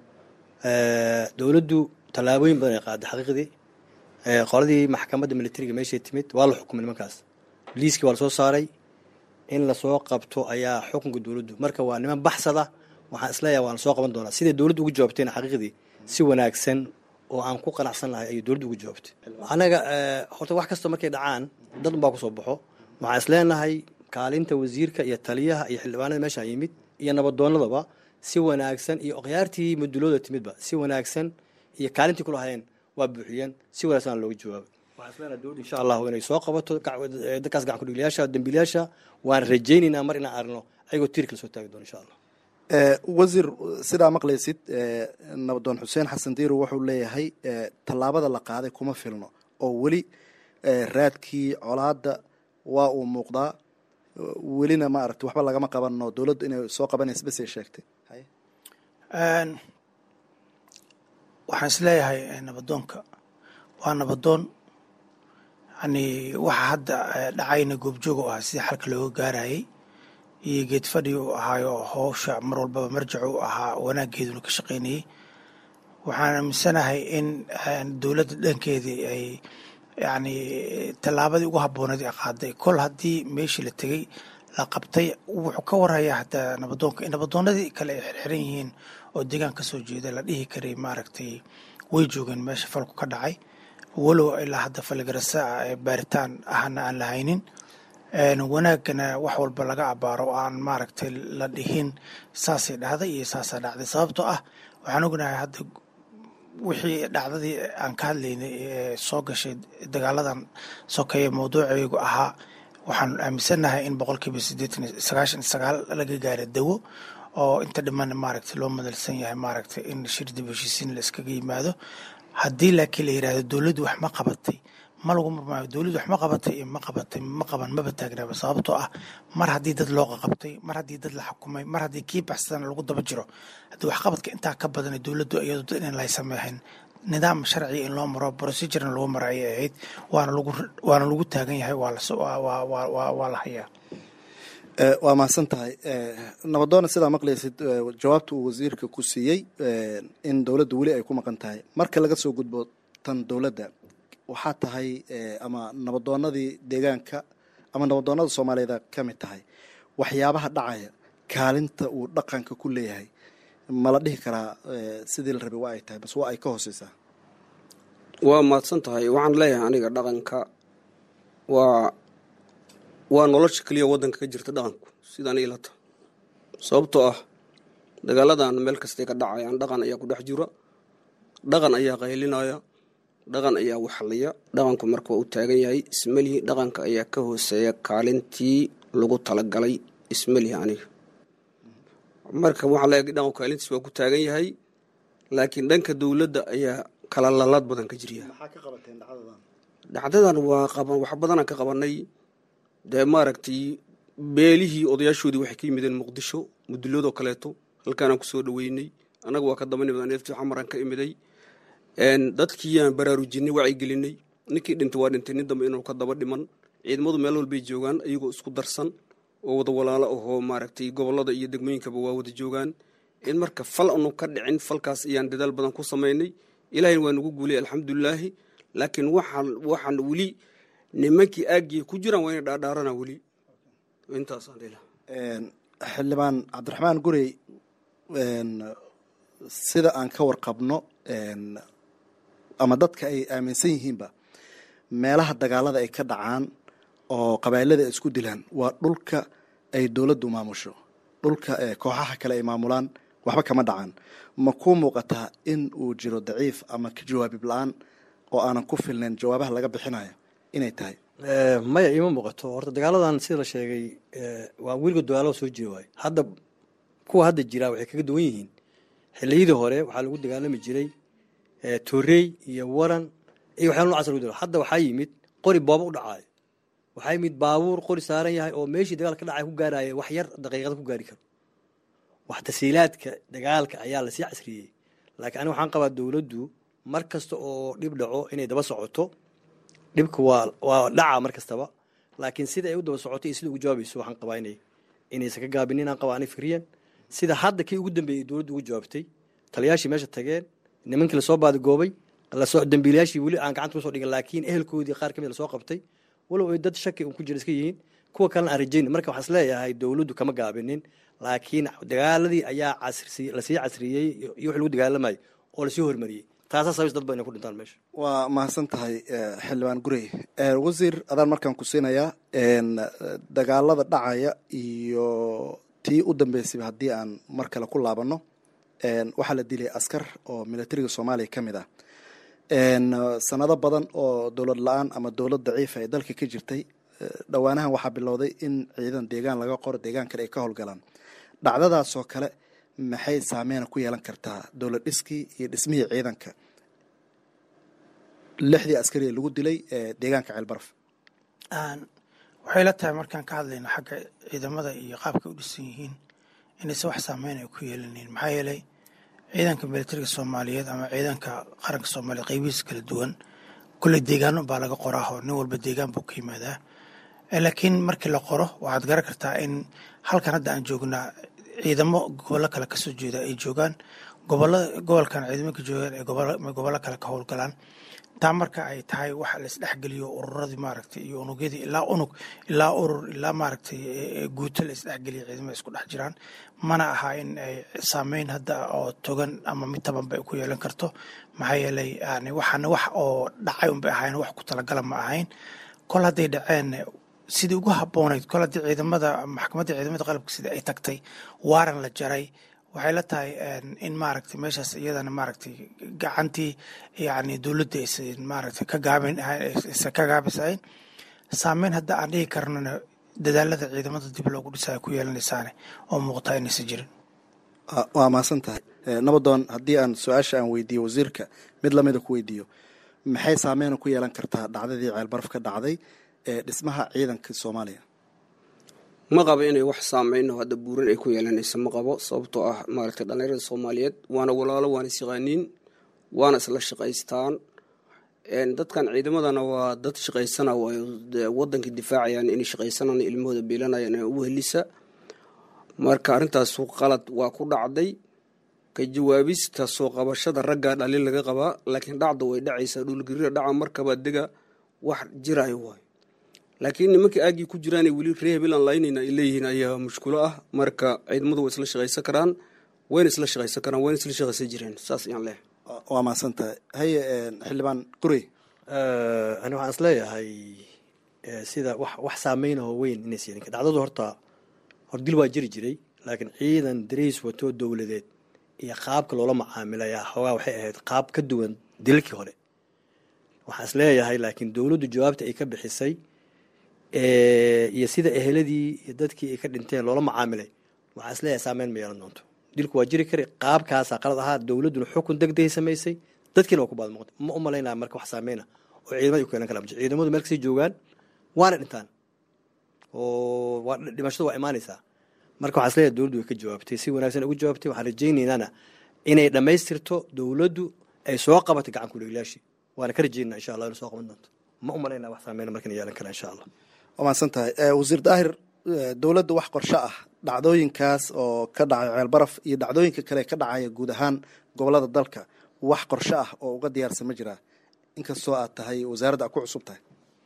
dowladdu tallaabooyin badan ay qaaday xaqiiqdii qoladii maxkamadda militariga meeshay timid waa la xukumay nimankaas liiskii waa lasoo saaray in lasoo qabto ayaa xukunka dowladdu marka waa niman baxsada waxaan isleeyahay waan lasoo qaban doonaa siday dowladdu ugu jawaabteen xaqiiqdii si wanaagsan oo aan ku qanacsan lahay ayay dowladdu ugu jawaabtay anaga horta wax kasta markay dhacaan dad unbaa kusoo baxo waxaan isleenahay kaalinta wasiirka iyo taliyaha iyo xildhibaanada meeshaan yimid iyo nabadoonadaba si wanaagsan iyo okhyaartii madulooda timidba si wanaagsan iyo kaalintii kulahayeen waa buuxiyeen si wanaagsan looga jawaabay waxaan isleenahay dowladda insha allahu inay soo qabato dadkaas gacan kudhigliyaasha dambiilayaasha waan rajaynaynaa mar inaan arno ayagoo tiirka lasoo taagi doono insha allah wasiir sidaa maqlaysid nabadoon xuseen xasan diiro wuxuu leeyahay tallaabada la qaaday kuma filno oo weli raadkii colaada waa uu muuqdaa welina ma aragti waxba lagama qabano dowladdu inay soo qabanaysa bas ay sheegtay waxaan isleeyahay nabadoonka waa nabadoon yani waxa hadda dhacayna goobjoog u ahaa sidii xalka looga gaarayay iyo geed fadhi uu ahaayo howsha mar walbaba marjac u ahaa wanaageeduna ka shaqaynayay waxaan aaminsanahay in dowladda dhankeedii ay yani tallaabadii ugu habbooneed ay qaaday kol haddii meeshii la tegey la qabtay wuxuu ka warhayaa hataa nabadoonka in nabadoonadii kale ay xirxiran yihiin oo deegaan ka soo jeeda la dhihi karay maaragtay way joogeen meesha falku ka dhacay walow ilaa hadda faligarasa baaritaan ahna aan la haynin wanaagana wax walba laga abaaro aan maaragtay la dhihin saasay dhacday iyo saasaa dhacday sababtoo ah waxaan ognahay hadda wixii dhacdadii aan ka hadlaynay ee soo gashay dagaaladan sokeeye mawduuceygu ahaa waxaan aaminsannahay in boqolkiiba sideetan sagaashan sagaal laga gaara dawo oo inta dhiman maaragtay loo madalsan yahay maaragtay in shir dib heshiisiin la iskaga yimaado haddii laakiin la yidhahdo dowladdu wax ma qabatay ma lagu murmaayo dowladdu wax ma qabatay iyo ma qabatay ma qaban maba taagnaaba sababtoo ah mar haddii dad loo qaqabtay mar haddii dad la xukumay mar haddii kii baxsadana lagu daba jiro haddii waxqabadka intaa ka badan dowladdu iyadu dad in lay sameexin nidaam sharciga in loo maro procedurena lagu maro ayay ahayd waana lagu waana lagu taagan yahay waa la waa la hayaa waa mahadsan tahay nabadoona sidaa maqlaysid jawaabta uu wasiirka ku siiyey in dowladda weli ay ku maqan tahay marka laga soo gudbo tan dowladda waxaa tahay ama nabadoonadii deegaanka ama nabadoonada soomaaliyeed ka mid tahay waxyaabaha dhacaya kaalinta uu dhaqanka ku leeyahay ma la dhihi karaa sidii la rabay waa ay tahay bas waa ay ka hooseysaa waa mahadsan tahay waxaan leeyahay aniga dhaqanka waa waa nolosha keliya waddanka ka jirta dhaqanku sidaan ilata sababtoo ah dagaaladan meel kastay ka dhacayaan dhaqan ayaa ku dhex jira dhaqan ayaa qaylinaya dhaqan ayaa waxliya dhaqanku marka waa u taagan yahay ismelihi dhaqanka ayaa ka hooseeya kaalintii lagu talagalay ismelihi aniga marka waxaa leeyahay dhaqanku kaalintiis waa ku taagan yahay laakiin dhanka dowladda ayaa kala lalaad badan ka jirya dhacdadan waa qaban wax badanaan ka qabanay dee maaragtay beelihii odayaashoodii waxay ka yimideen muqdisho muduloodoo kaleeto halkaanaan kusoo dhaweynay annaga waa ka daba nimid neeftii xamaran ka imiday dadkiiyaan baraarujinay wacyigelinay ninkii dhintay waa dhintay nin dambe inuu ka daba dhiman ciidamadu meel walbay joogaan iyagoo isku darsan oo wada walaalo ahoo maaragtay gobolada iyo degmooyinkaba waa wada joogaan in marka fal anu ka dhicin falkaas ayaan dadaal badan ku samaynay ilaahayna waa nagu guulay alxamdulilaahi laakiin waxaan waxaan weli nimankii aagiya ku jiraan waa inay dhaadhaarana weli intaasaan xildhibaan cabdiraxmaan gurey sida aan ka warqabno ama dadka ay aaminsan yihiinba meelaha dagaalada ay ka dhacaan oo qabailada ay isku dilaan waa dhulka ay dowladdu maamusho dhulka kooxaha kale ay maamulaan waxba kama dhacaan ma kuu muuqataa in uu jiro daciif ama ka jawaabib la-aan oo aanan ku filnayn jawaabaha laga bixinayo inay tahay maya iima muuqato horta dagaaladan sida la sheegay waa weligood dagaalada soo jiri waayo hadda kuwa hadda jiraa waxay kaga duwan yihiin xiliyadii hore waxaa lagu dagaalami jiray torey iyo waran iyo waxyaala nocaas lagu hadda waxaa yimid qori booba u dhacaayo waxaa yimid baabuur qori saaran yahay oo meeshii dagaal ka dhacay ku gaaraya wax yar daqiiqada ku gaari karo wax tasiilaadka dagaalka ayaa lasii casriyey laakiin aniga waxaan qabaa dowladdu mar kasta oo dhib dhaco inay daba socoto dhibka waa waa dhaca mar kastaba laakiin sida ay u daba socoto iyo sida ugu jawaabayso waxaan qabaa inay inaysan ka gaabinin aan qabaa ani fikriyan sida hadda kii ugu dambeeyey dowladdu ugu jawaabtay taliyaashii meesha tageen nimankii lasoo baadigoobay lasoo dambiilayaashii weli aan gacanta kusoo dhigin laakiin ehelkoodii qaar kamid lasoo qabtay walow ay dad shaki un ku jira iska yihiin kuwa kalena aan rajayn marka waxaan isleeyahay dowladdu kama gaabinin laakiin dagaaladii ayaa casri lasii casriyey iyo wix lagu dagaalamayo oo lasii hormariyey taasaa sababis dad ba inay ku dhintaan meesha waa mahadsan tahay xildhibaan gurey wasiir adaan markaan ku siinayaa dagaalada dhacaya iyo tii u dambeysayba haddii aan mar kale ku laabano waxaa la dilay askar oo militariga soomaaliya ka mid ah sanado badan oo dowlad la-aan ama dowlad daciifa ay dalka ka jirtay dhowaanahan waxaa bilowday in ciidan deegaan laga qoro deegaan kale ay ka howlgalaan dhacdadaasoo kale maxay saameyn ku yeelan kartaa dowlad dhiskii iyo dhismihii ciidanka lixdii askari ee lagu dilay ee deegaanka ceelbaraf waxay la tahay markaan ka hadlayno xagga ciidamada iyo qaabkay u dhisan yihiin inayse wax saameyn ay ku yeelanayn maxaa yeelay ciidanka militariga soomaaliyeed ama ciidanka qaranka soomaaliya qeybihiisa kala duwan kulley deegaano baa laga qoraahoo nin walba deegaan buu ka yimaadaa laakiin markii la qoro waxaad garan kartaa in halkan hadda aan joognaa ciidamo gobollo kale kasoo jeeda ay joogaan gobolada gobolkan ciidamanka joogaan ay gobollo kale ka howlgalaan taa marka ay tahay waxa la isdhexgeliyo ururadii maaragtay iyo unugyadii ilaa unug ilaa urur ilaa maaragtay guuto la isdhexgeliya ciidamada isku dhex jiraan mana aha in ay saameyn hadda oo togan ama mid tabanba ay ku yeelan karto maxaa yeelay yani waxaana wax oo dhacay unbay ahayn wax ku talagala ma ahayn kol hadday dhaceen sidii ugu habboonayd kol haddii ciidamada maxkamadda ciidamada qalabka sida ay tagtay waaran la jaray waxay la tahay in maaragtay meeshaas iyadana maaragtay gacantii yani dowladda aysan maaragtay ka gaabin aysan ka gaabisayn saameyn hadda aan dhihi karnona dadaalada ciidamada dib loogu dhisaya ku yeelanaysaane oo muuqtaa inaysan jirin waa mahadsan tahay nabadoon haddii aan su-aasha aan weydiiyo wasiirka mid lamida ku weydiiyo maxay saameyn ku yeelan kartaa dhacdadii ceelbaraf ka dhacday ee dhismaha ciidanka soomaaliya ma qabo inay wax saameyno hadda buuran ay ku yeelanayso ma qabo sababtoo ah maaragtay dhallinyarada soomaaliyeed waana walaalo waana isyaqaaniin waana isla shaqaystaan dadkan ciidamadana waa dad shaqaysana waayo wadanka difaacayaan inay shaqaysanaan ilmahooda biilanayaan ugu helisa marka arrintaas qalad waa ku dhacday ka jawaabista soo qabashada ragga dhalin laga qabaa laakiin dhacda way dhacaysaa dhulgariira dhaca markaba dega wax jirayo waayo laakiin nimankii aagii ku jiraanay weli ree hebelan laynayna ay leeyihiin ayaa mushkulo ah marka ciidamadu way isla shaqaysan karaan wayna isla shaqaysan karaan wayna isla shaqaysan jireen saas ayaan leehay waa mahadsan tahay haye xildhibaan qurey ani waxaan is leeyahay sida wax wax saameynahoo weyn inays yeelin dhacdadu horta hor dil waa jiri jiray laakiin ciidan dariis wato dowladeed iyo qaabka loola macaamilayaa xoogaa waxay ahayd qaab ka duwan dilalkii hore waxaan is leeyahay laakiin dowladdu jawaabta ay ka bixisay iyo sida eheladii iyo dadkii ay ka dhinteen loola macaamilay waxaa is leeyahay saameyn ma yeelan doonto dilku waa jiri kari qaabkaasaa qalad ahaa dowladduna xukun degdegay samaysay dadkiina waa ku baad muuqda ma u malaynaya marka wax saameyna oo ciidamada ku yeelan kara ciidamadu meel kasii joogaan waana dhintaan oo waa dhimashadu waa imaanaysaa marka waxaa is leeyahay dowladdu way ka jawaabtay si wanaagsan ugu jawaabtay waxaan rajaynaynana inay dhammaystirto dowladdu ay soo qabatay gacan kuleeglaashii waana ka rajaynaa insha allah inay soo qaban doonto ma u malaynaya wax saameyna markana yeelan kara insha allah waa mahadsan tahay wasiir daahir dowladda wax qorsho ah dhacdooyinkaas oo ka dhacay ceelbaraf iyo dhacdooyinka kale ka dhacaya guud ahaan gobolada dalka wax qorsho ah oo uga diyaarsan ma jiraa inkastoo aad tahay wasaaradda aad ku cusub tahay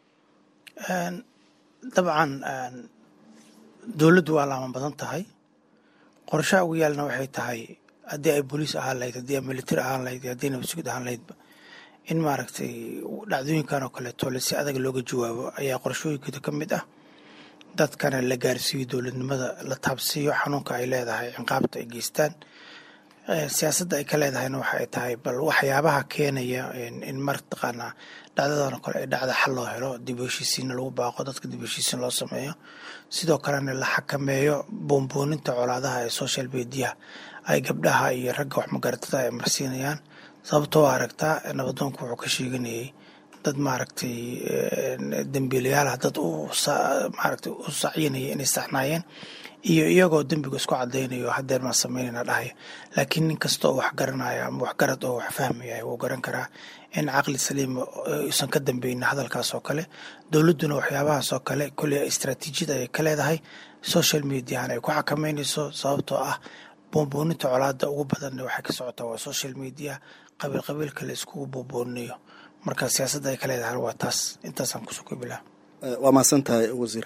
dabcan dowladdu waa laaman badan tahay qorshaha ugu yaalna waxay tahay haddii ay booliis ahaan lahayd haddii ay militari ahaan lahayd haddii nabasugid ahaan lahaydba in maaragtay dhacdooyinkan oo kaleeto le si adag looga jawaabo ayaa qorshooyinkooda ka mid ah dadkana la gaarsiiyo dowladnimada la taabsiiyo xanuunka ay leedahay ciqaabta ay geystaan siyaasadda ay ka leedahayna waxa ay tahay bal waxyaabaha keenaya in martaqaanaa dhacdadan oo kale ay dhacda xal loo helo dib u heshiisiinna lagu baaqo dadka dib u heshiisiin loo sameeyo sidoo kalena la xakameeyo boonbooninta colaadaha ee social mediaha ay gabdhaha iyo ragga waxmagaratada ay marsiinayaan sababtoo aragtaa nabadoonku wuxuu ka sheeganayay dad maaragtay dembiilayaalah dad maaragtay u sacyinaya inay saxnaayeen iyo iyagoo dembiga isku cadaynayo hadeer maa sameynayna dhahaya laakiin nin kasta oo wax garanaya ama waxgarad oo wax fahmaya wuu garan karaa in caqli saliima uusan ka dambeynin hadalkaas oo kale dowladduna waxyaabahaas oo kale kolley istraatiijiyada ay ka leedahay social mediahan ay ku xakameynayso sababtoo ah boonbooninta colaada ugu badanna waxay ka socotaa waa social media qabiil qabiilka la iskugu boonbooninayo marka siyaasadda ay ka leedahay waa taas intaasaan kusoo kobilaa waa mahadsan tahay wasiir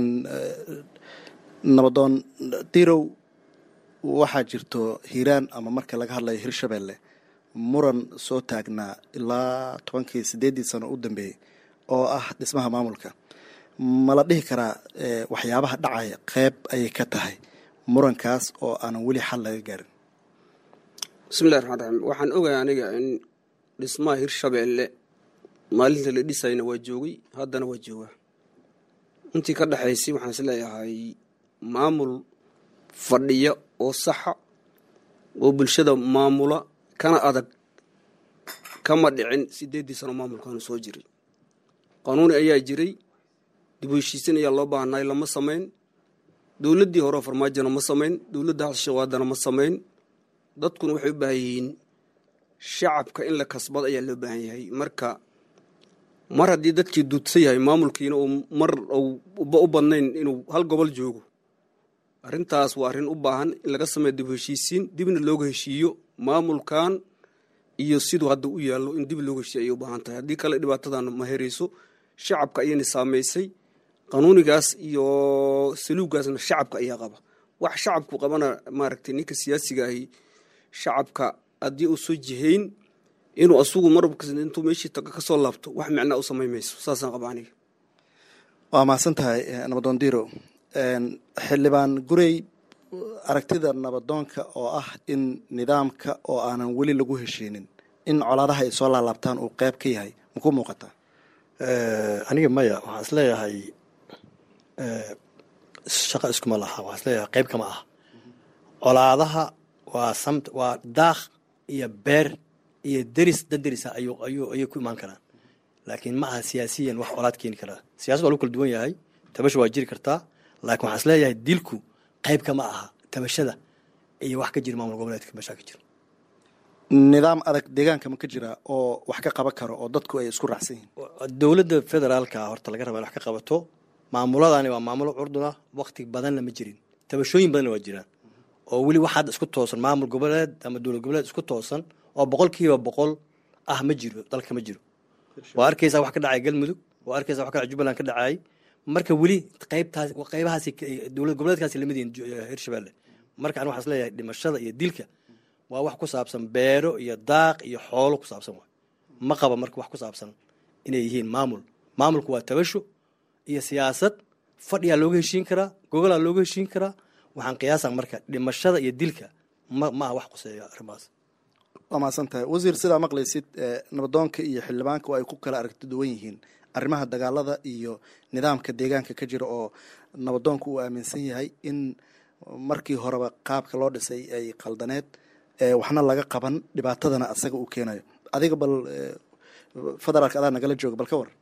nabadoon dirow waxaa jirto hiiraan ama marka laga hadlayo hirshabelle muran soo taagnaa ilaa tobankii sideeddii sano u dambeeyey oo ah dhismaha maamulka ma la dhihi karaa waxyaabaha dhacaya qeyb ayay ka tahay murankaas oo aanan weli xal laga gaarin bismillahi raxmaan raxiim waxaan ogahay aniga in dhismaha hirshabeelle maalinta la dhisayna waa joogay haddana waa joogaa intii ka dhexaysay waxaan is leeyahay maamul fadhiya oo saxa oo bulshada maamula kana adag kama dhicin sideeddii sano maamulkaanu soo jiray qanuuni ayaa jiray dib u heshiisin ayaa loo baahnay lama samayn dowladdii hore farmaajona ma samayn dowladda halshawaadana ma samayn dadkuna waxay u baahan yihiin shacabka in la kasbado ayaa loo baahan yahay marka mar haddii dadkii duudsan yahay maamulkiina uu mar u badnayn inuu hal gobol joogo arrintaas waa arrin u baahan in laga sameeyo dib u heshiisiin dibna looga heshiiyo maamulkan iyo siduu hadda u yaallo in dib looga heshiiyo ayay u baahan tahay haddii kale dhibaatadan ma herayso shacabka ayayna saamaysay qanuunigaas iyo saluugaasna shacabka ayaa qaba wax shacabku qabana maaragtay ninka siyaasiga ahi shacabka haddii uu soo jihayn inuu asugu marba intuu meeshii taga ka soo laabto wax micnaa u samayn mayso saasaan qaba aniga waa mahadsan tahay nabadoon diro xildhibaan gurey aragtida nabadoonka oo ah in nidaamka oo aanan weli lagu heshiinin in colaadaha ay soo laalaabtaan uu qeyb ka yahay maku muuqataa aniga maya waxaan isleeyahay shaqa iskuma laha waxaan isleeyahay qeyb kama ah colaadaha waa samt waa daaq iyo beer iyo deris dad derisa ayuu ayuu ayay ku imaan karaan laakiin ma aha siyaasiyan wax colaad keeni karaa siyasad waa lagu kala duwan yahay tabasha waa jiri kartaa laakiin waxaan isleeyahay dilku qeyb kama aha tabashada iyo wax ka jira maamul goboleedka meeshaa ka jira nidaam adag deegaanka ma ka jira oo wax ka qaban karo oo dadku ay isku raacsan yihiin dowladda federaalka horta laga raba in wax ka qabato maamuladani waa maamulo curduna wakti badanna ma jirin tabashooyin badanna waa jiraan oo weli wax hadda isku toosan maamul goboleed ama dowlad goboleed isku toosan oo boqol kiiba boqol ah ma jiro dalka ma jiro waa arkaysaa wax ka dhacay galmudug waa arkaysaa wax ka dhacay jubbaland ka dhacay marka weli qaybtaas qaybahaasi dowlad goboleedkaasi lamid yihiin hirshabelle marka ani waxaan isleeyahay dhimashada iyo dilka waa wax ku saabsan beero iyo daaq iyo xoolo ku saabsan waay ma qaba marka wax ku saabsan inay yihiin maamul maamulku waa tabasho iyo siyaasad fadhiyaa looga heshiin karaa gogolaa looga heshiin karaa waxaan qiyaasa marka dhimashada iyo dilka ma ma aha wax quseeya arrimahaas waa mahadsan tahay wasiir sidaa maqlaysid nabadoonka iyo xildhibaanka oo ay ku kala aragti duwan yihiin arrimaha dagaalada iyo nidaamka deegaanka ka jira oo nabadoonka uu aaminsan yahay in markii horeba qaabka loo dhisay ay qaldaneed waxna laga qaban dhibaatadana asaga uu keenayo adiga bal federaalka adaa nagala jooga bal ka war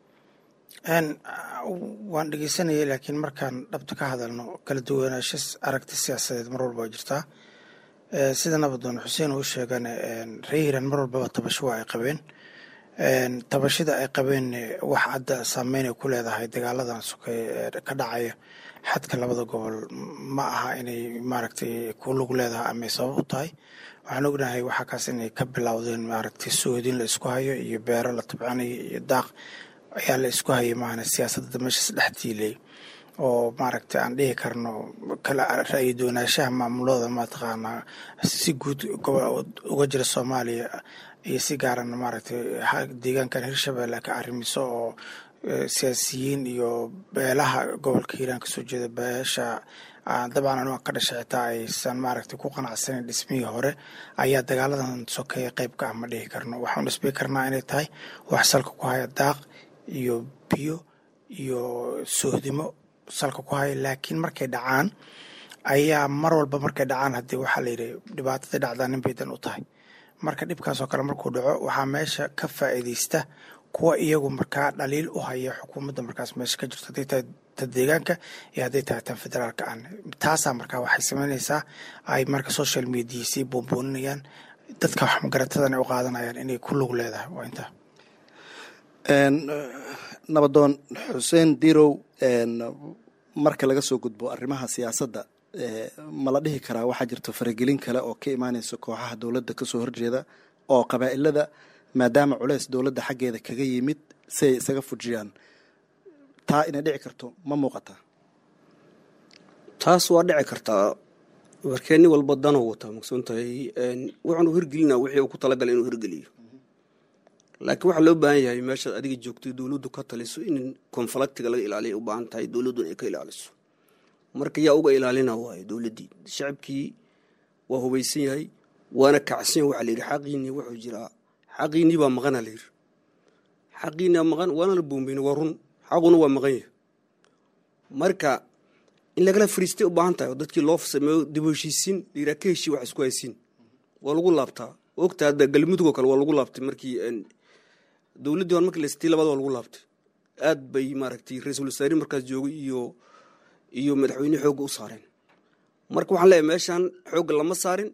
waan dhegeysanayay laakiin markaan dhabta ka hadalno kala duwanaansho aragti siyaasadeed mar walba waa jirtaa sida nabadoon xuseen uu sheegan ree hiiraan mar walbaba tabasho waa ay qabeen tabashada ay qabeen wax hadda saameyn ay ku leedahay dagaaladan sokey ka dhacaya xadka labada gobol ma aha inay maaragtay ku lug leedahay ama sabab u tahay waxaan ognahay waxaa kaas inay ka bilowdeen maaragtay soodin la isku hayo iyo beero la tabcanayo iyo daaq ayaa la isku hayay maahane siyaasadda meeshaas dhex tiilay oo maaragtay aan dhihi karno kala ra'yi doonaanshaha maamulada mataqaanaa si guud uga jira soomaaliya iyo si gaarana maaragtay deegaankan hirshabelle ka arrimiso oo siyaasiyiin iyo beelaha gobolka hiiraan kasoo jeeda beesha dabcan anuga ka dhashay xitaa aysan maaragtay ku qanacsaneyn dhismihii hore ayaa dagaaladan sokeeya qeyb ka ah ma dhihi karno waxaan dhisbi karnaa inay tahay wax salka ku haya daaq iyo biyo iyo soohdimo salka ku haya laakiin markay dhacaan ayaa mar walba markay dhacaan haddii waxaa la yidhi dhibaatadii dhacdaa nin bay dan u tahay marka dhibkaasoo kale markuu dhaco waxaa meesha ka faa'iidaysta kuwa iyagu markaa dhaliil u haya xukuumadda markaas meesha ka jirto hadday tahay ta deegaanka iyo hadday tahay tan federaalka aan taasaa markaa waxay samaynaysaa ay marka social media sii boonbooninayaan dadka wax magaratadana u qaadanayaan inay ku lug leedahay waa intaa nabadoon xuseen dirow marka laga soo gudbo arrimaha siyaasadda ma la dhihi karaa waxaa jirto faragelin kale oo ka imaanaysa kooxaha dowladda kasoo horjeeda oo qabaa'ilada maadaama culeys dowladda xaggeeda kaga yimid si ay isaga fujiyaan taa inay dhici karto ma muuqataa taas waa dhici kartaa markee nin walba danuu wataa maqsuun tahay wuxuunu hirgelina wixii uu ku talagalay inuu hirgeliyo laakiin waxaa loo baahan yahay meeshaad adiga joogtay dowladdu ka taliso in konfalaktiga laga ilaaliya u baahan tahay dowladduna ay ka ilaaliso marka yaa uga ilaalina waayo dowladdii shacabkii waa hubaysan yahay waana kacsan yahay waxaa la yidhi xaqiinii wuxuu jiraa xaqiinii baa maqana la yidhi xaqiinii baa maqan waana la boombayna waa run xaquna waa maqan yahay marka in lagala fariistay u baahan tahay oo dadkii loo sameeyo dib u heshiisiin la yidhaha ka heshii wax isku haysiin waa lagu laabtaa ogta hadda galmudug oo kale waa lagu laabtay markii dowladdii hore markii la sitii labada waa lagu laabtay aad bay maaragtay ra-iisul wasaarihi markaas joogay iyo iyo madaxweyne xoogga u saareen marka waxaan leeyahay meeshaan xoogga lama saarin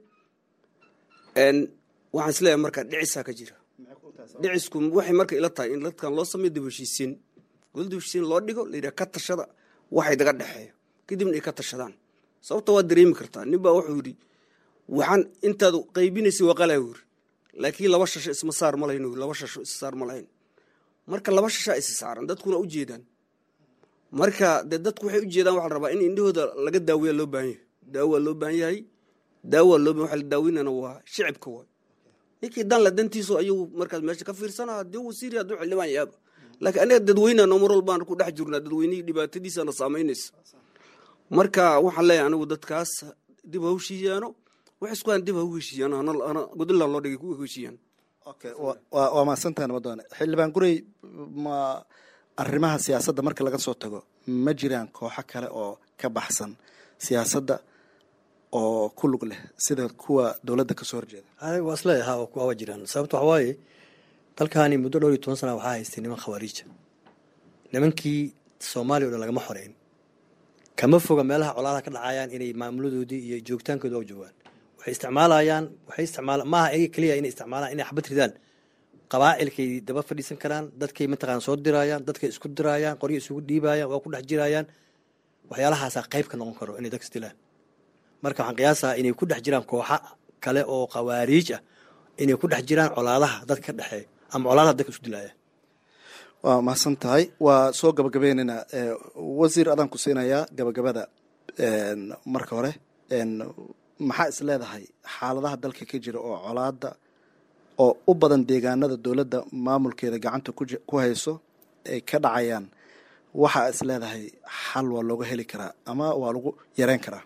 waxaan is leeyahay marka dhicisaa ka jira dhicisku waxay marka ila tahay in dadkan loo sameeyo dib heshiisiin gol dib heshiisiin loo dhigo la yidhaha ka tashada waxay daga dhexeeyo kadibna ay ka tashadaan sababta waa dareemi kartaa nin baa wuxuu yidhi waxaan intaad qaybinaysay waa qalaa yiri laakiin laba shasho isma saar ma lahayn laba shasho is saar ma lahayn marka laba shashaa isi saaran dadkuna u jeedaan marka dee dadku waxay u jeedaan waxaa la rabaa in indhahooda laga daaweeya loo baahan yahay daawo waa loo baahan yahay daawo waa loo baahan waxa la daaweynana waa shicibka waay ninkii dan la dantiisu ayuu markaas meesha ka fiirsana haddii wasiiri hadduu xildhibaan yaaba laakiin aniga dadweynana mar walbaan ku dhex jirnaa dadweynihii dhibaatadiisana saamaynaysa marka waxaan leeyahay anigu dadkaas dib ha u heshiiyaano wax isku han dib ha u heshiiyaan ana godonland loo dhigay ku heshiiyaan okay waa mahadsantahay nabadoone xildhibaan gurey ma arrimaha siyaasadda marka laga soo tago ma jiraan kooxo kale oo ka baxsan siyaasadda oo ku lug leh sida kuwa dowladda kasoo horjeeda waa isleeyaha waa jiraan sababta waxa waaye dalkaani muddo dhowr iyo toban sana waxaa haystay niman khawaariija nimankii soomaaliya o dhan lagama xoreyn kama foga meelaha colaadaha ka dhacayaan inay maamuladoodii iyo joogitaankooda og joogaan waxay isticmaalayaan waxay isticmaala maaha ayaga keliya inay isticmaalaan inay xabad ridaan qabaa'ilkay daba fadhiisan karaan dadkay mataqaan soo diraayaan dadkay isku diraayaan qoryo isugu dhiibayaan waa ku dhex jirayaan waxyaalahaasaa qayb ka noqon karo inay dadka isdilaan marka waxaan qiyaasaha inay ku dhex jiraan kooxa kale oo khawaariij ah inay ku dhex jiraan colaadaha dadka ka dhexeeya ama colaadaha dadka isku dilaaya waa mahadsan tahay waa soo gabagabeynayna wasiir adaan ku siinayaa gabagabada marka hore maxaa is leedahay xaaladaha dalka ka jira oo colaada oo u badan deegaanada dowladda maamulkeeda gacanta ku hayso ay ka dhacayaan waxaa is leedahay xal waa looga heli karaa ama waa lagu yareyn karaa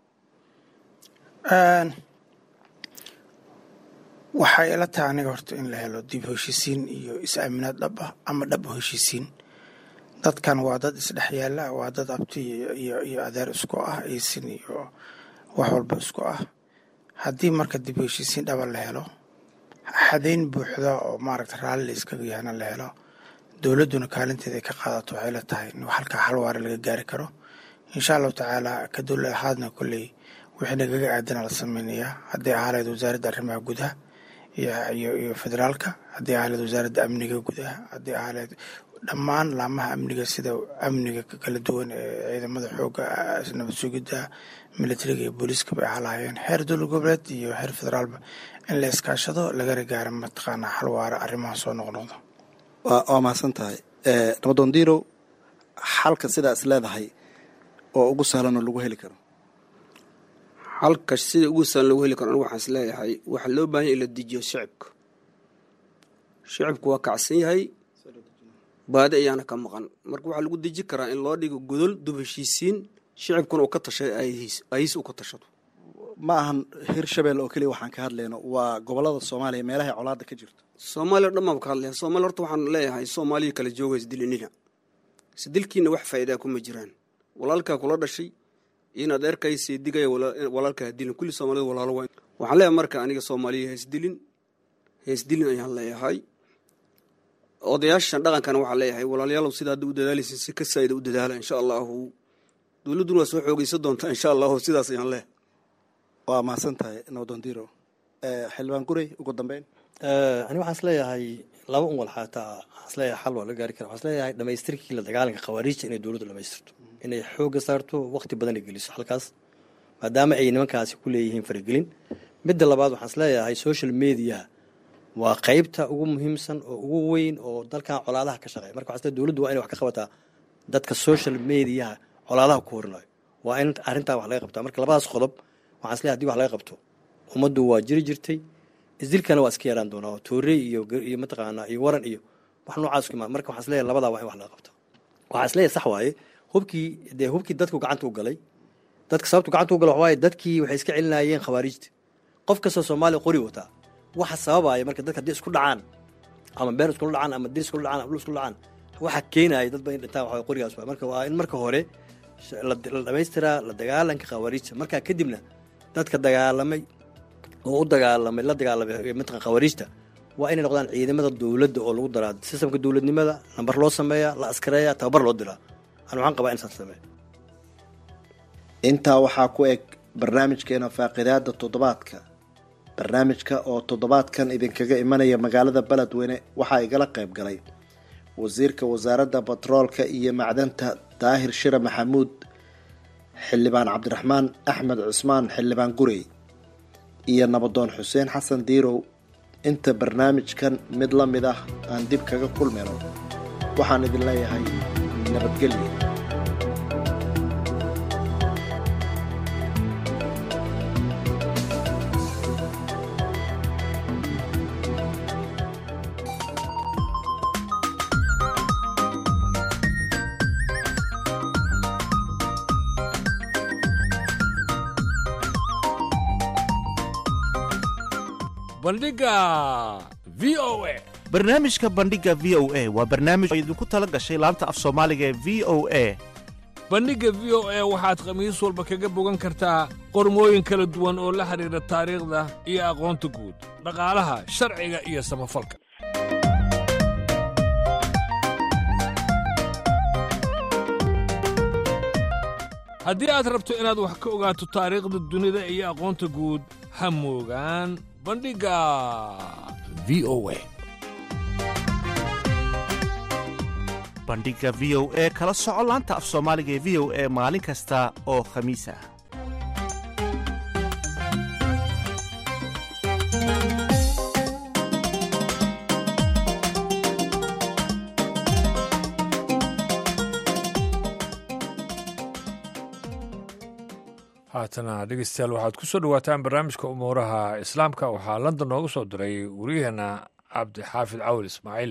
waxay ila tahay aniga horta in la helo dib heshiisiin iyo is-aaminaad dhab ah ama dhab heshiisiin dadkan waa dad isdhex yaala waa dad abti iyo iyo adeer isku ah isin iyo wax walba isku ah haddii marka dib heshiisiin dhaba la helo xadayn buuxda oo maaragta raalli la iskaga yahana la helo dowladduna kaalinteeda ay ka qaadato waxay la tahay in halkaa xal waara laga gaari karo insha allahu tacaala ka dowla ahaadna kolley wixii nagaga aadana la sameynayaa hadday ahaaleed wasaaradda arrimaha gudaha iyo iyo federaalka haddii ahaaleed wasaaradda amniga gudaha haddii ahaaleed dhammaan laamaha amniga sida amniga kala duwan ee ciidamada xooga nabad sugidda militariga iyo booliiska bay ahalaayeen heer dowlad goboleed iyo heer federaalba in la iskaashado lagana gaaro mataqaanaa xal waara arrimaha soo noqnoqdo waa mahadsan tahay nabadoon diirow xalka sidaa is leedahay oo ugu sahlan oo lagu heli karo halka sida ugu sahlan lagu heli karo anigu waxaan is leeyahay waxaa loo baahan ya in la dejiyo shicibka shicibku waa kacsan yahay baadi ayaana ka maqan marka waxaa lagu deji karaa in loo dhigo godol dub heshiisiin shicibkuna uu ka tashay ayhiis uu ka tashado ma ahan hirshabelle oo keliya waxaan ka hadlayno waa gobolada soomaaliya meelahay colaada ka jirto soomaaliya o dhan baan ka hadlaya soomaaliya horta waxaan leeyahay soomaaliya kala jooga isdilinina isdilkiina wax faa'iidaa kuma jiraan walaalkaa kula dhashay in adeerkay seedigaya walaalkaa dilin kulli soomaalida walaalo waa waxaan leeyahay marka aniga soomaaliya heesdilin heesdilin ayaan leeyahay odayaashan dhaqankana waxaa leeyahay walaalayaalow sida hadda u dadaalaysa si ka saa'ida u dadaala insha allahu dowladduna waa soo xoogeysan doontaa insha allahu sidaas ayaan leeyahay waa mahadsan tahay nabadoon diiro xildhibaan gurey ugu dambeyn ani waxaan isleeyahay laba un wal xaataa waxaan isleeyahay xal waa la gaari kara waxaan isleeyahay dhamaystirkii la dagaalanka khawaariijta inay dowladdu dhamaystirto inay xoogga saarto waqti badan ay geliso halkaas maadaama ay nimankaasi ku leeyihiin faragelin midda labaad waxaan isleeyahay social mediaha waa qeybta ugu muhiimsan oo ugu weyn oo dalkan colaadaha ka shaqeeya marka waxaan isleeyahay dowladdu waa inay wax ka qabataa dadka social mediaha colaadaha ku horinayo waa in arrintaa wax laga qabtaa marka labadaas qodob waxaan isleeyahay hadii wax laga qabto ummaddu waa jiri jirtay isdilkana waa iska yaraan doonaa toorey iyo iyo mataqaanaa iyo waran iyo wax noocaas ku imaan marka waxaan isleeyahay labadaa waa in wax laga qabto waxaan isleeyahay sax waaye hubkii dee hubkii dadku gacanta u galay dadka sababtu gacanta u galay waxa waaye dadkii waxay iska celinayeen khawaariijta qof kastoo soomaaliya qori wataa waxa sababaya marka dadka haddii isku dhacaan ama beer iskula dhacaan ama dir iskula dhacaan ama dhul iskula dhacaan waxa keenaya dad badan dhintaan waxa qorigaas waay marka waa in marka hore la dhamaystiraa la dagaalanka khawaariijta markaa kadibna dadka dagaalamay oo u dagaalamay la dagaalamay mataqan khawariijta waa inay noqdaan ciidamada dowladda oo lagu daraa sistamka dowladnimada nambar loo sameeya la askareeya tababar loo diraa an waxaan qabaa in saas sameeya intaa waxaa ku eg barnaamijkeena faaqidaada toddobaadka barnaamijka oo toddobaadkan idinkaga imanaya magaalada beledweyne waxaa igala qayb galay wasiirka wasaaradda batroolka iyo macdanta daahir shire maxamuud xildhibaan cabdiraxmaan axmed cusmaan xildhibaan gurey iyo nabadoon xuseen xasan diirow inta barnaamijkan mid la mid ah aan dib kaga kulmayno waxaan idin leeyahay nabadgelyo bandhiga v o a barnaamijka bandhiga v o a waa barnaamij oo idinku tala gashay laanta af soomaaliga ee v o a bandhigga v o a waxaad khamiis walba kaga bogan kartaa qormooyin kala duwan oo la xidhiidha taariikhda iyo aqoonta guud dhaqaalaha sharciga iyo samafalka haddii aad rabto inaad wax ka ogaato taariikhda dunida iyo aqoonta guud ha moogaan bandhigga v o a bandhigga v o e kala soco laanta af soomaaliga ee v o e maalin kasta oo khamiis ah haatana dhegeystayaal waxaad ku soo dhowaataan barnaamijka umuuraha islaamka waxaa london nooga soo diray wariyaheenna cabdixaafid cawil ismaaciil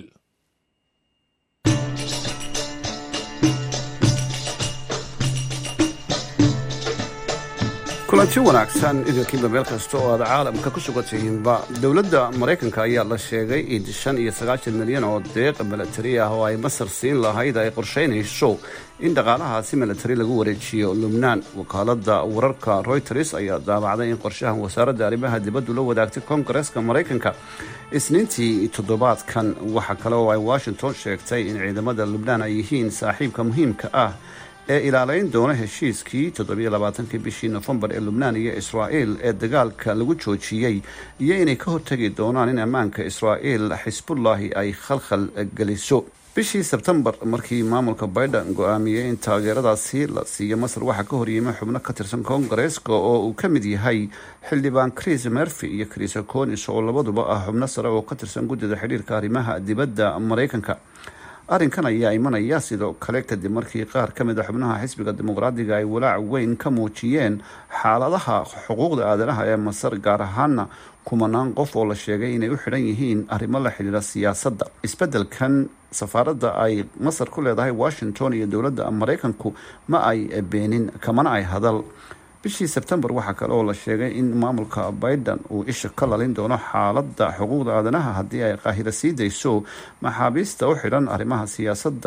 kulanti wanaagsan idinkiiba meel kasta oo aad caalamka ku sugantihiinba dowladda maraykanka ayaa la sheegay in shan iyo sagaashan milyan oo deeq milatari ah oo ay masar siin lahayd ay qorshaynayso in dhaqaalahaasi milatari lagu wareejiyo lubnaan wakaaladda wararka royters ayaa daabacday in qorshahan wasaaradda arrimaha dibaddu la wadaagtay koongareeska maraykanka isniintii toddobaadkan waxa kale oo ay washington sheegtay in ciidamada lubnaan ay yihiin saaxiibka muhiimka ah ee ilaalayn doona heshiiskii toddobiyolabaatanki bishii nofembar ee lubnaan iyo israa'il ee dagaalka lagu joojiyey iyo inay ka hortegi doonaan in ammaanka israa'il xisbullahi ay khalkhal geliso bishii sebtembar markii maamulka biden go-aamiyey in taageeradaasi la siiyo masar waxaa ka horyimay xubno ka tirsan koongareeska oo uu ka mid yahay xildhibaan chris merfi iyo chris conis oo labaduba ah xubno sare oo ka tirsan guddida xidhiirka arrimaha dibadda maraykanka arrinkan ayaa imanaya sidoo kale kadib markii qaar ka mid a xubnaha xisbiga dimuqraadiga ay walaac weyn ka muujiyeen xaaladaha xuquuqda aadanaha ee masar gaar ahaana kumanaan qof oo la sheegay inay u xidhan yihiin arrimo la xidhiira siyaasadda isbeddelkan safaaradda ay masar ku leedahay washington iyo dowladda maraykanku ma ay beenin kamana ay hadal bishii sebtembar waxaa kale oo la sheegay in maamulka biden uu isha ka lalin doono xaaladda xuquuqda aadanaha haddii ay qaahiro sii dayso maxaabiista u xidhan arrimaha siyaasadda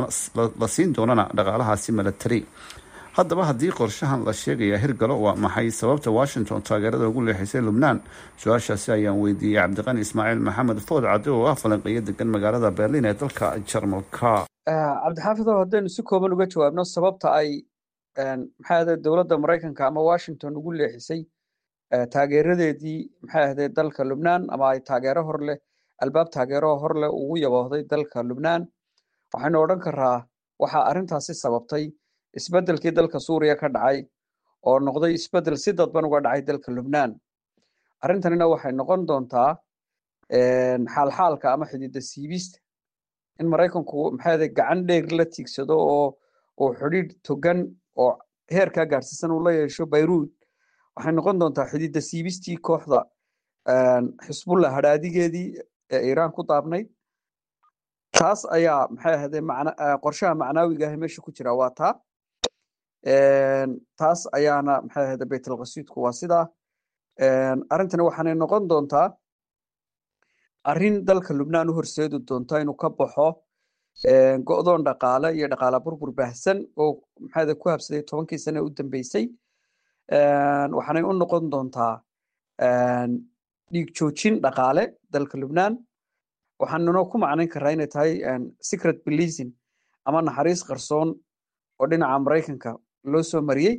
la siin doonana dhaqaalahaasi milatari haddaba haddii qorshahan la sheegaya hirgalo waa maxay sababta washington taageerada ugu leexisay lubnaan su-aashaasi ayaan weydiiyey cabdiqani ismaaciil maxamed food cadde oo ah falanqeeyo degan magaalada berlin ee dalka jarmalka cabdixaafid oo haddaynu si kooban uga jawaabno sababta ay maxay ahde dowladda maraykanka ama washington ugu leexisay taageeradeedii maxay ahde dalka lubnaan ama ay taageero hor leh albaab taageero hor leh ugu yaboohday dalka lubnaan waxaynu odhan karaa waxaa arrintaasi sababtay isbeddelkii dalka suuriya ka dhacay oo noqday isbeddel si dadban uga dhacay dalka lubnaan arrintanina waxay noqon doontaa xaalxaalka ama xididda siibista in maraykanku maxay ahde gacan dheer la tiigsado oo oo xidhiidh togan oo heerkaa gaarsiisan uu la yeesho bayruud waxay noqon doontaa xididda siibistii kooxda xisbullah hadhaadigeedii ee iiraan ku daabnayd taas ayaa maxay ahde qorshaha macnaawiga ah meesha ku jira waa taa taas ayaana maxay ahde baytalqasiidku waa sidaa arrintani waxaanay noqon doontaa arrin dalka lubnaan u horseedi doonta inuu ka baxo go'doon dhaqaale iyo dhaqaala burbur baahsan oo maxaade ku habsaday tobankii sane u dambeysay waxaanay u noqon doontaa dhiig joojin dhaqaale dalka lubnaan waxaanuna ku macnayn karaa inay tahay secret policing ama naxariis qarsoon oo dhinaca maraykanka loo soo mariyey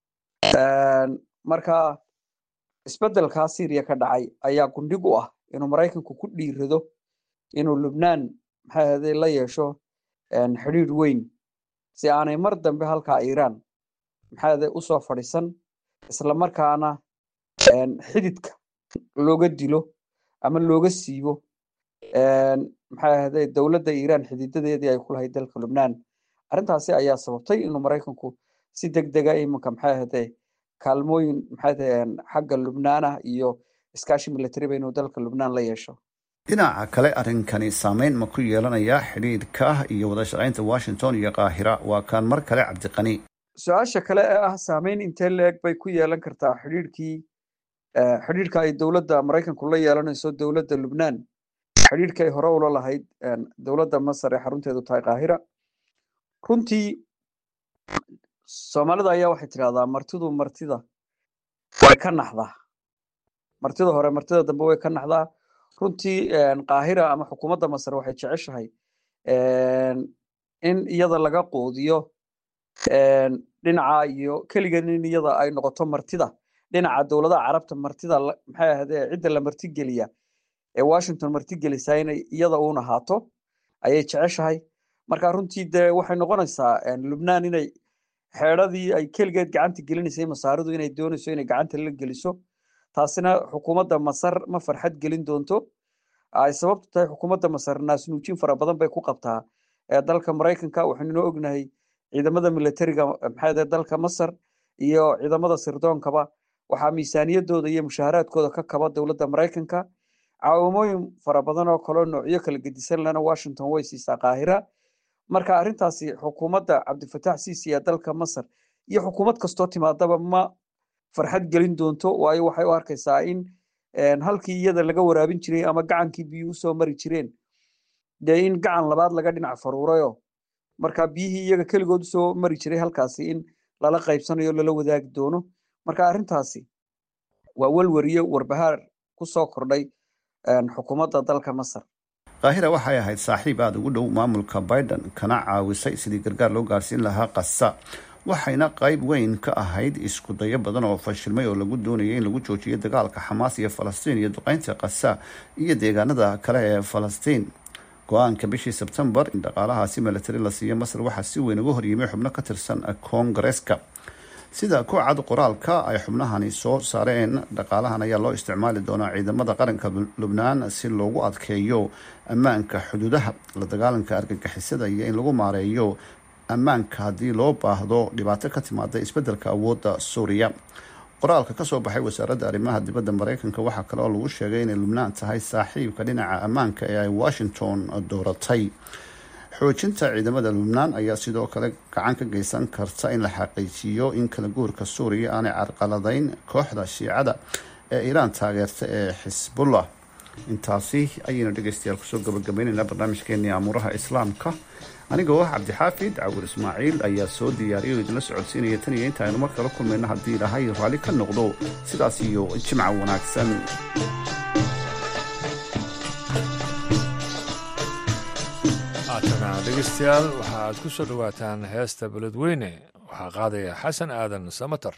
marka isbeddelkaa syriya ka dhacay ayaa gundhig u ah inuu maraykanku ku dhiirado inuu lubnaan maxay ahday la yeesho xidhiidh weyn si aanay mar dambe halkaa iiraan maxay ahday usoo fadhiisan islamarkaana xididka looga dilo ama looga siibo maxay ahday dowladda iiraan xididadeedii ay ku lahayd dalka lubnaan arrintaasi ayaa sababtay inuu maraykanku si deg dega iminka maxay ahday kaalmooyin maxay ahday xagga lubnaanah iyo iskaashi militariba inuu dalka lubnaan la yeesho dhinaca kale arrinkani saameyn ma ku yeelanayaa xidhiidhka iyo wada shaqaynta washington iyo qaahira waa kaan mar kale cabdiqani su-aasha kale ee ah saameyn intee leeg bay ku yeelan kartaa xidhiidhkii xidhiidhka ay dowladda maraykanku la yeelanayso dowladda lubnaan xidhiidhka ay hore ula lahayd dowladda masar ee xarunteedu tahay qaahira runtii soomaalida ayaa waxay tidhahdaa martidu martida way ka naxdaa martida hore martida dambe way ka naxdaa runtii qaahira ama xukuumadda masar waxay jeceshahay in iyada laga quudiyo dhinaca iyo keligan in iyada ay noqoto martida dhinaca dowladaha carabta martida maxay ahaydee cidda la martigeliya ee washington martigelisaa inay iyada uun ahaato ayay jeceshahay marka runtii dee waxay noqonaysaa lubnaan inay xeedradii ay keligeed gacanta gelinaysay masaaridu inay doonayso inay gacanta la geliso taasina xukuumadda masar ma farxad gelin doonto ay sababtu tahay xukuumadda masar naasnuujin fara badan bay ku qabtaa ee dalka maraykanka waxaynunoo ognahay ciidamada militariga maxay dalka masar iyo ciidamada sirdoonkaba waxaa miisaaniyadooda iyo mushaaharaadkooda ka kaba dowladda maraykanka caawimooyin fara badan oo kaleo noocyo kala gedisan lena washington way siisaa qaahira marka arrintaasi xukuumadda cabdifatax siisi ee dalka masar iyo xukuumad kastoo timaadaba ma farxad gelin doonto waayo waxay u arkaysaa in halkii iyada laga waraabin jiray ama gacankii biyu usoo mari jireen dee in gacan labaad laga dhinac faruurayo marka biyihii iyaga keligood usoo mari jiray halkaasi in lala qaybsanayo lala wadaagi doono marka arrintaasi waa welwariyo warbahaar ku soo kordhay xukuumadda dalka masar qaahira waxay ahayd saaxiib aada ugu dhow maamulka biden kana caawisay sidii gargaar loo gaarsiin lahaa qasa waxayna qayb weyn ka ahayd isku dayo badan oo fashilmay oo lagu doonayay in lagu joojiyo dagaalka xamaas iyo falastiin iyo duqeynta qasa iyo deegaanada kale ee falastiin go-aanka bishii sebtembar in dhaqaalahaasi milatari la siiyo masar waxaa si weyn uga horyimay xubno ka tirsan koongareeska sida ku cad qoraalka ay xubnahani soo saareen dhaqaalahan ayaa loo isticmaali doonaa ciidamada qaranka lubnaan si loogu adkeeyo ammaanka xuduudaha la dagaalanka argagixisada iyo in lagu maareeyo ammaanka haddii loo baahdo dhibaato ka timaada isbeddelka awoodda suuriya qoraalka kasoo baxay wasaaradda arrimaha dibadda mareykanka waxaa kale oo lagu sheegay inay lubnaan tahay saaxiibka dhinaca ammaanka ee ay washington dooratay xoojinta ciidamada lubnaan ayaa sidoo kale gacan ka geysan karta in la xaqiijiyo in kala guurka suuriya aanay carqaladeyn kooxda shiicada ee iiraan taageerta ee xisbullah intaasi ayaynu dhegeystayaal kusoo gabagabaynaynaa barnaamijkeenii amuuraha islaamka anigoo ah cabdixaafid cawur ismaaciil ayaa soo diyaariyay oo idinla socodsiinaya tan iyo inta aynu mar kala kulmayno haddii ilaahay raalli ka noqdo sidaas iyo jimca wanaagsan haatana dhegeystayaal waxaad ku soo dhowaataan heesta beledweyne waxaa qaadaya xasan aadan samatar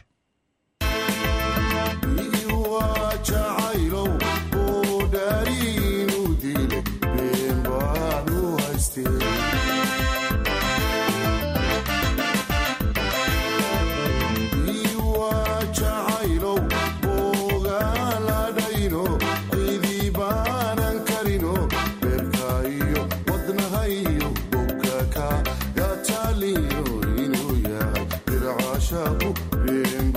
Yeah.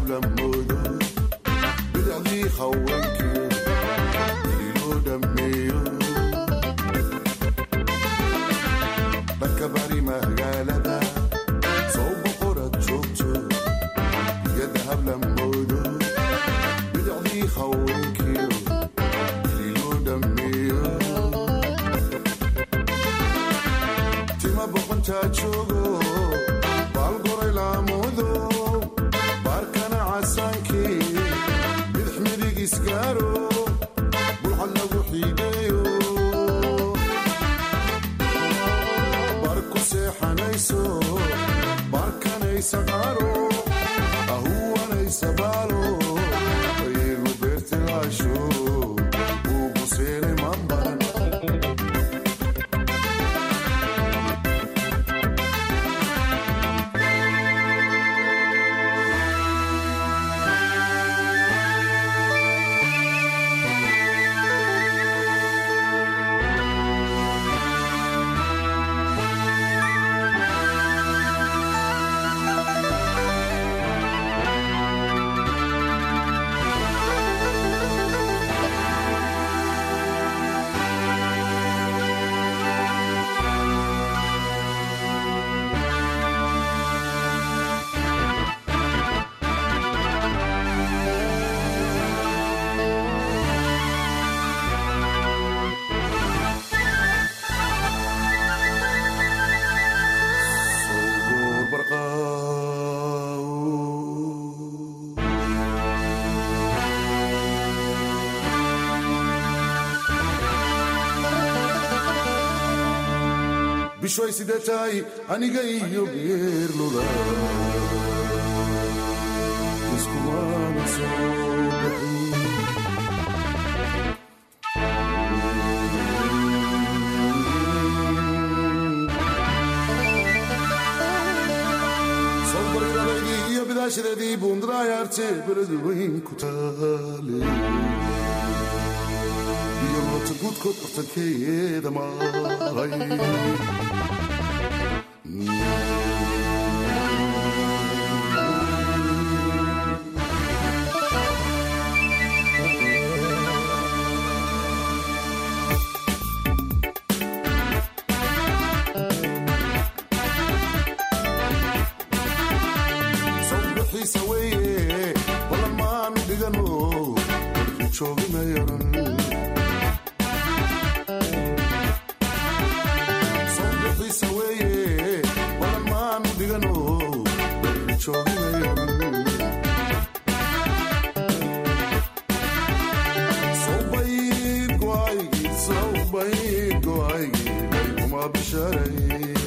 hablamoodo bidacdii haweenkeed weli loo dhammeeyo dhanka bari magaalada soo boqorad joogto iyada hablamoodo bidacdii haweenkeed weli loo dhammeeyo tima boqontaa joogo baalgoray laamudo baarkana casaankii bidix midig isgaaro bulcad lagu xiideeyo bar ku seexanayso baarkanaysa qaaro ahuwanaysa baalo ayaygu beertilaasho uu buseene mambaran bishoy sidee tahay aniga iyo geerluda iskumana soo bixin sobargalaydii iyo bidaashadeedii buundarayaarte beladu weyn ku taale iyo moota guudkood bartankeeda maray sawbixiisa weeye balan maanu dhigano warki joogimayaran sawbixiisa weeye balan maanu dhigano warki joogimayaran sawbayd go'aygii sawbayd go'aygii baykuma bisharay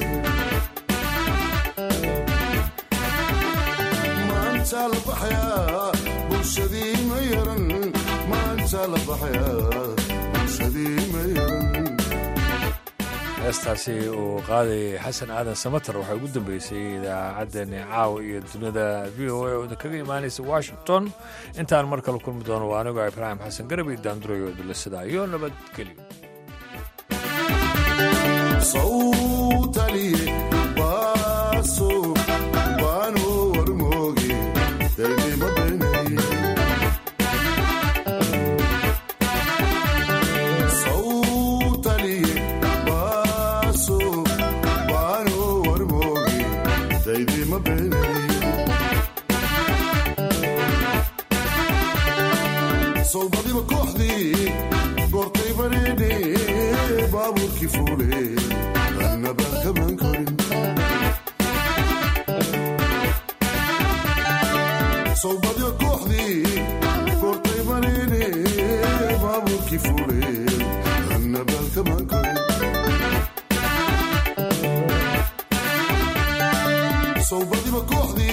maanta la baxayaa bulshadii ma yaran maanta la baxayaa bulshadii ma yaran heestaasi uu qaaday xasan aadan samater waxaa ugu dambeysay idaacaddani caawa iyo dunida v o a oo idinkaga imaanaysa washington intaan mar kale kulmi doono waa anigoo ibraahim xasan garabi daandurayo dilasidaa iyo nabadgelyo sawtaliye baaso baano warmooge daynima baynay sawtaliye baaso baano warmooge daynima baynay sowbadiba kooxdii goortay bareedhe baabuurkii fuule annabaan kaman korin sowbadiba kooxdii goortay bareedhe baabuurkii fuule annabaan kaman korin sowbadiba kooxdii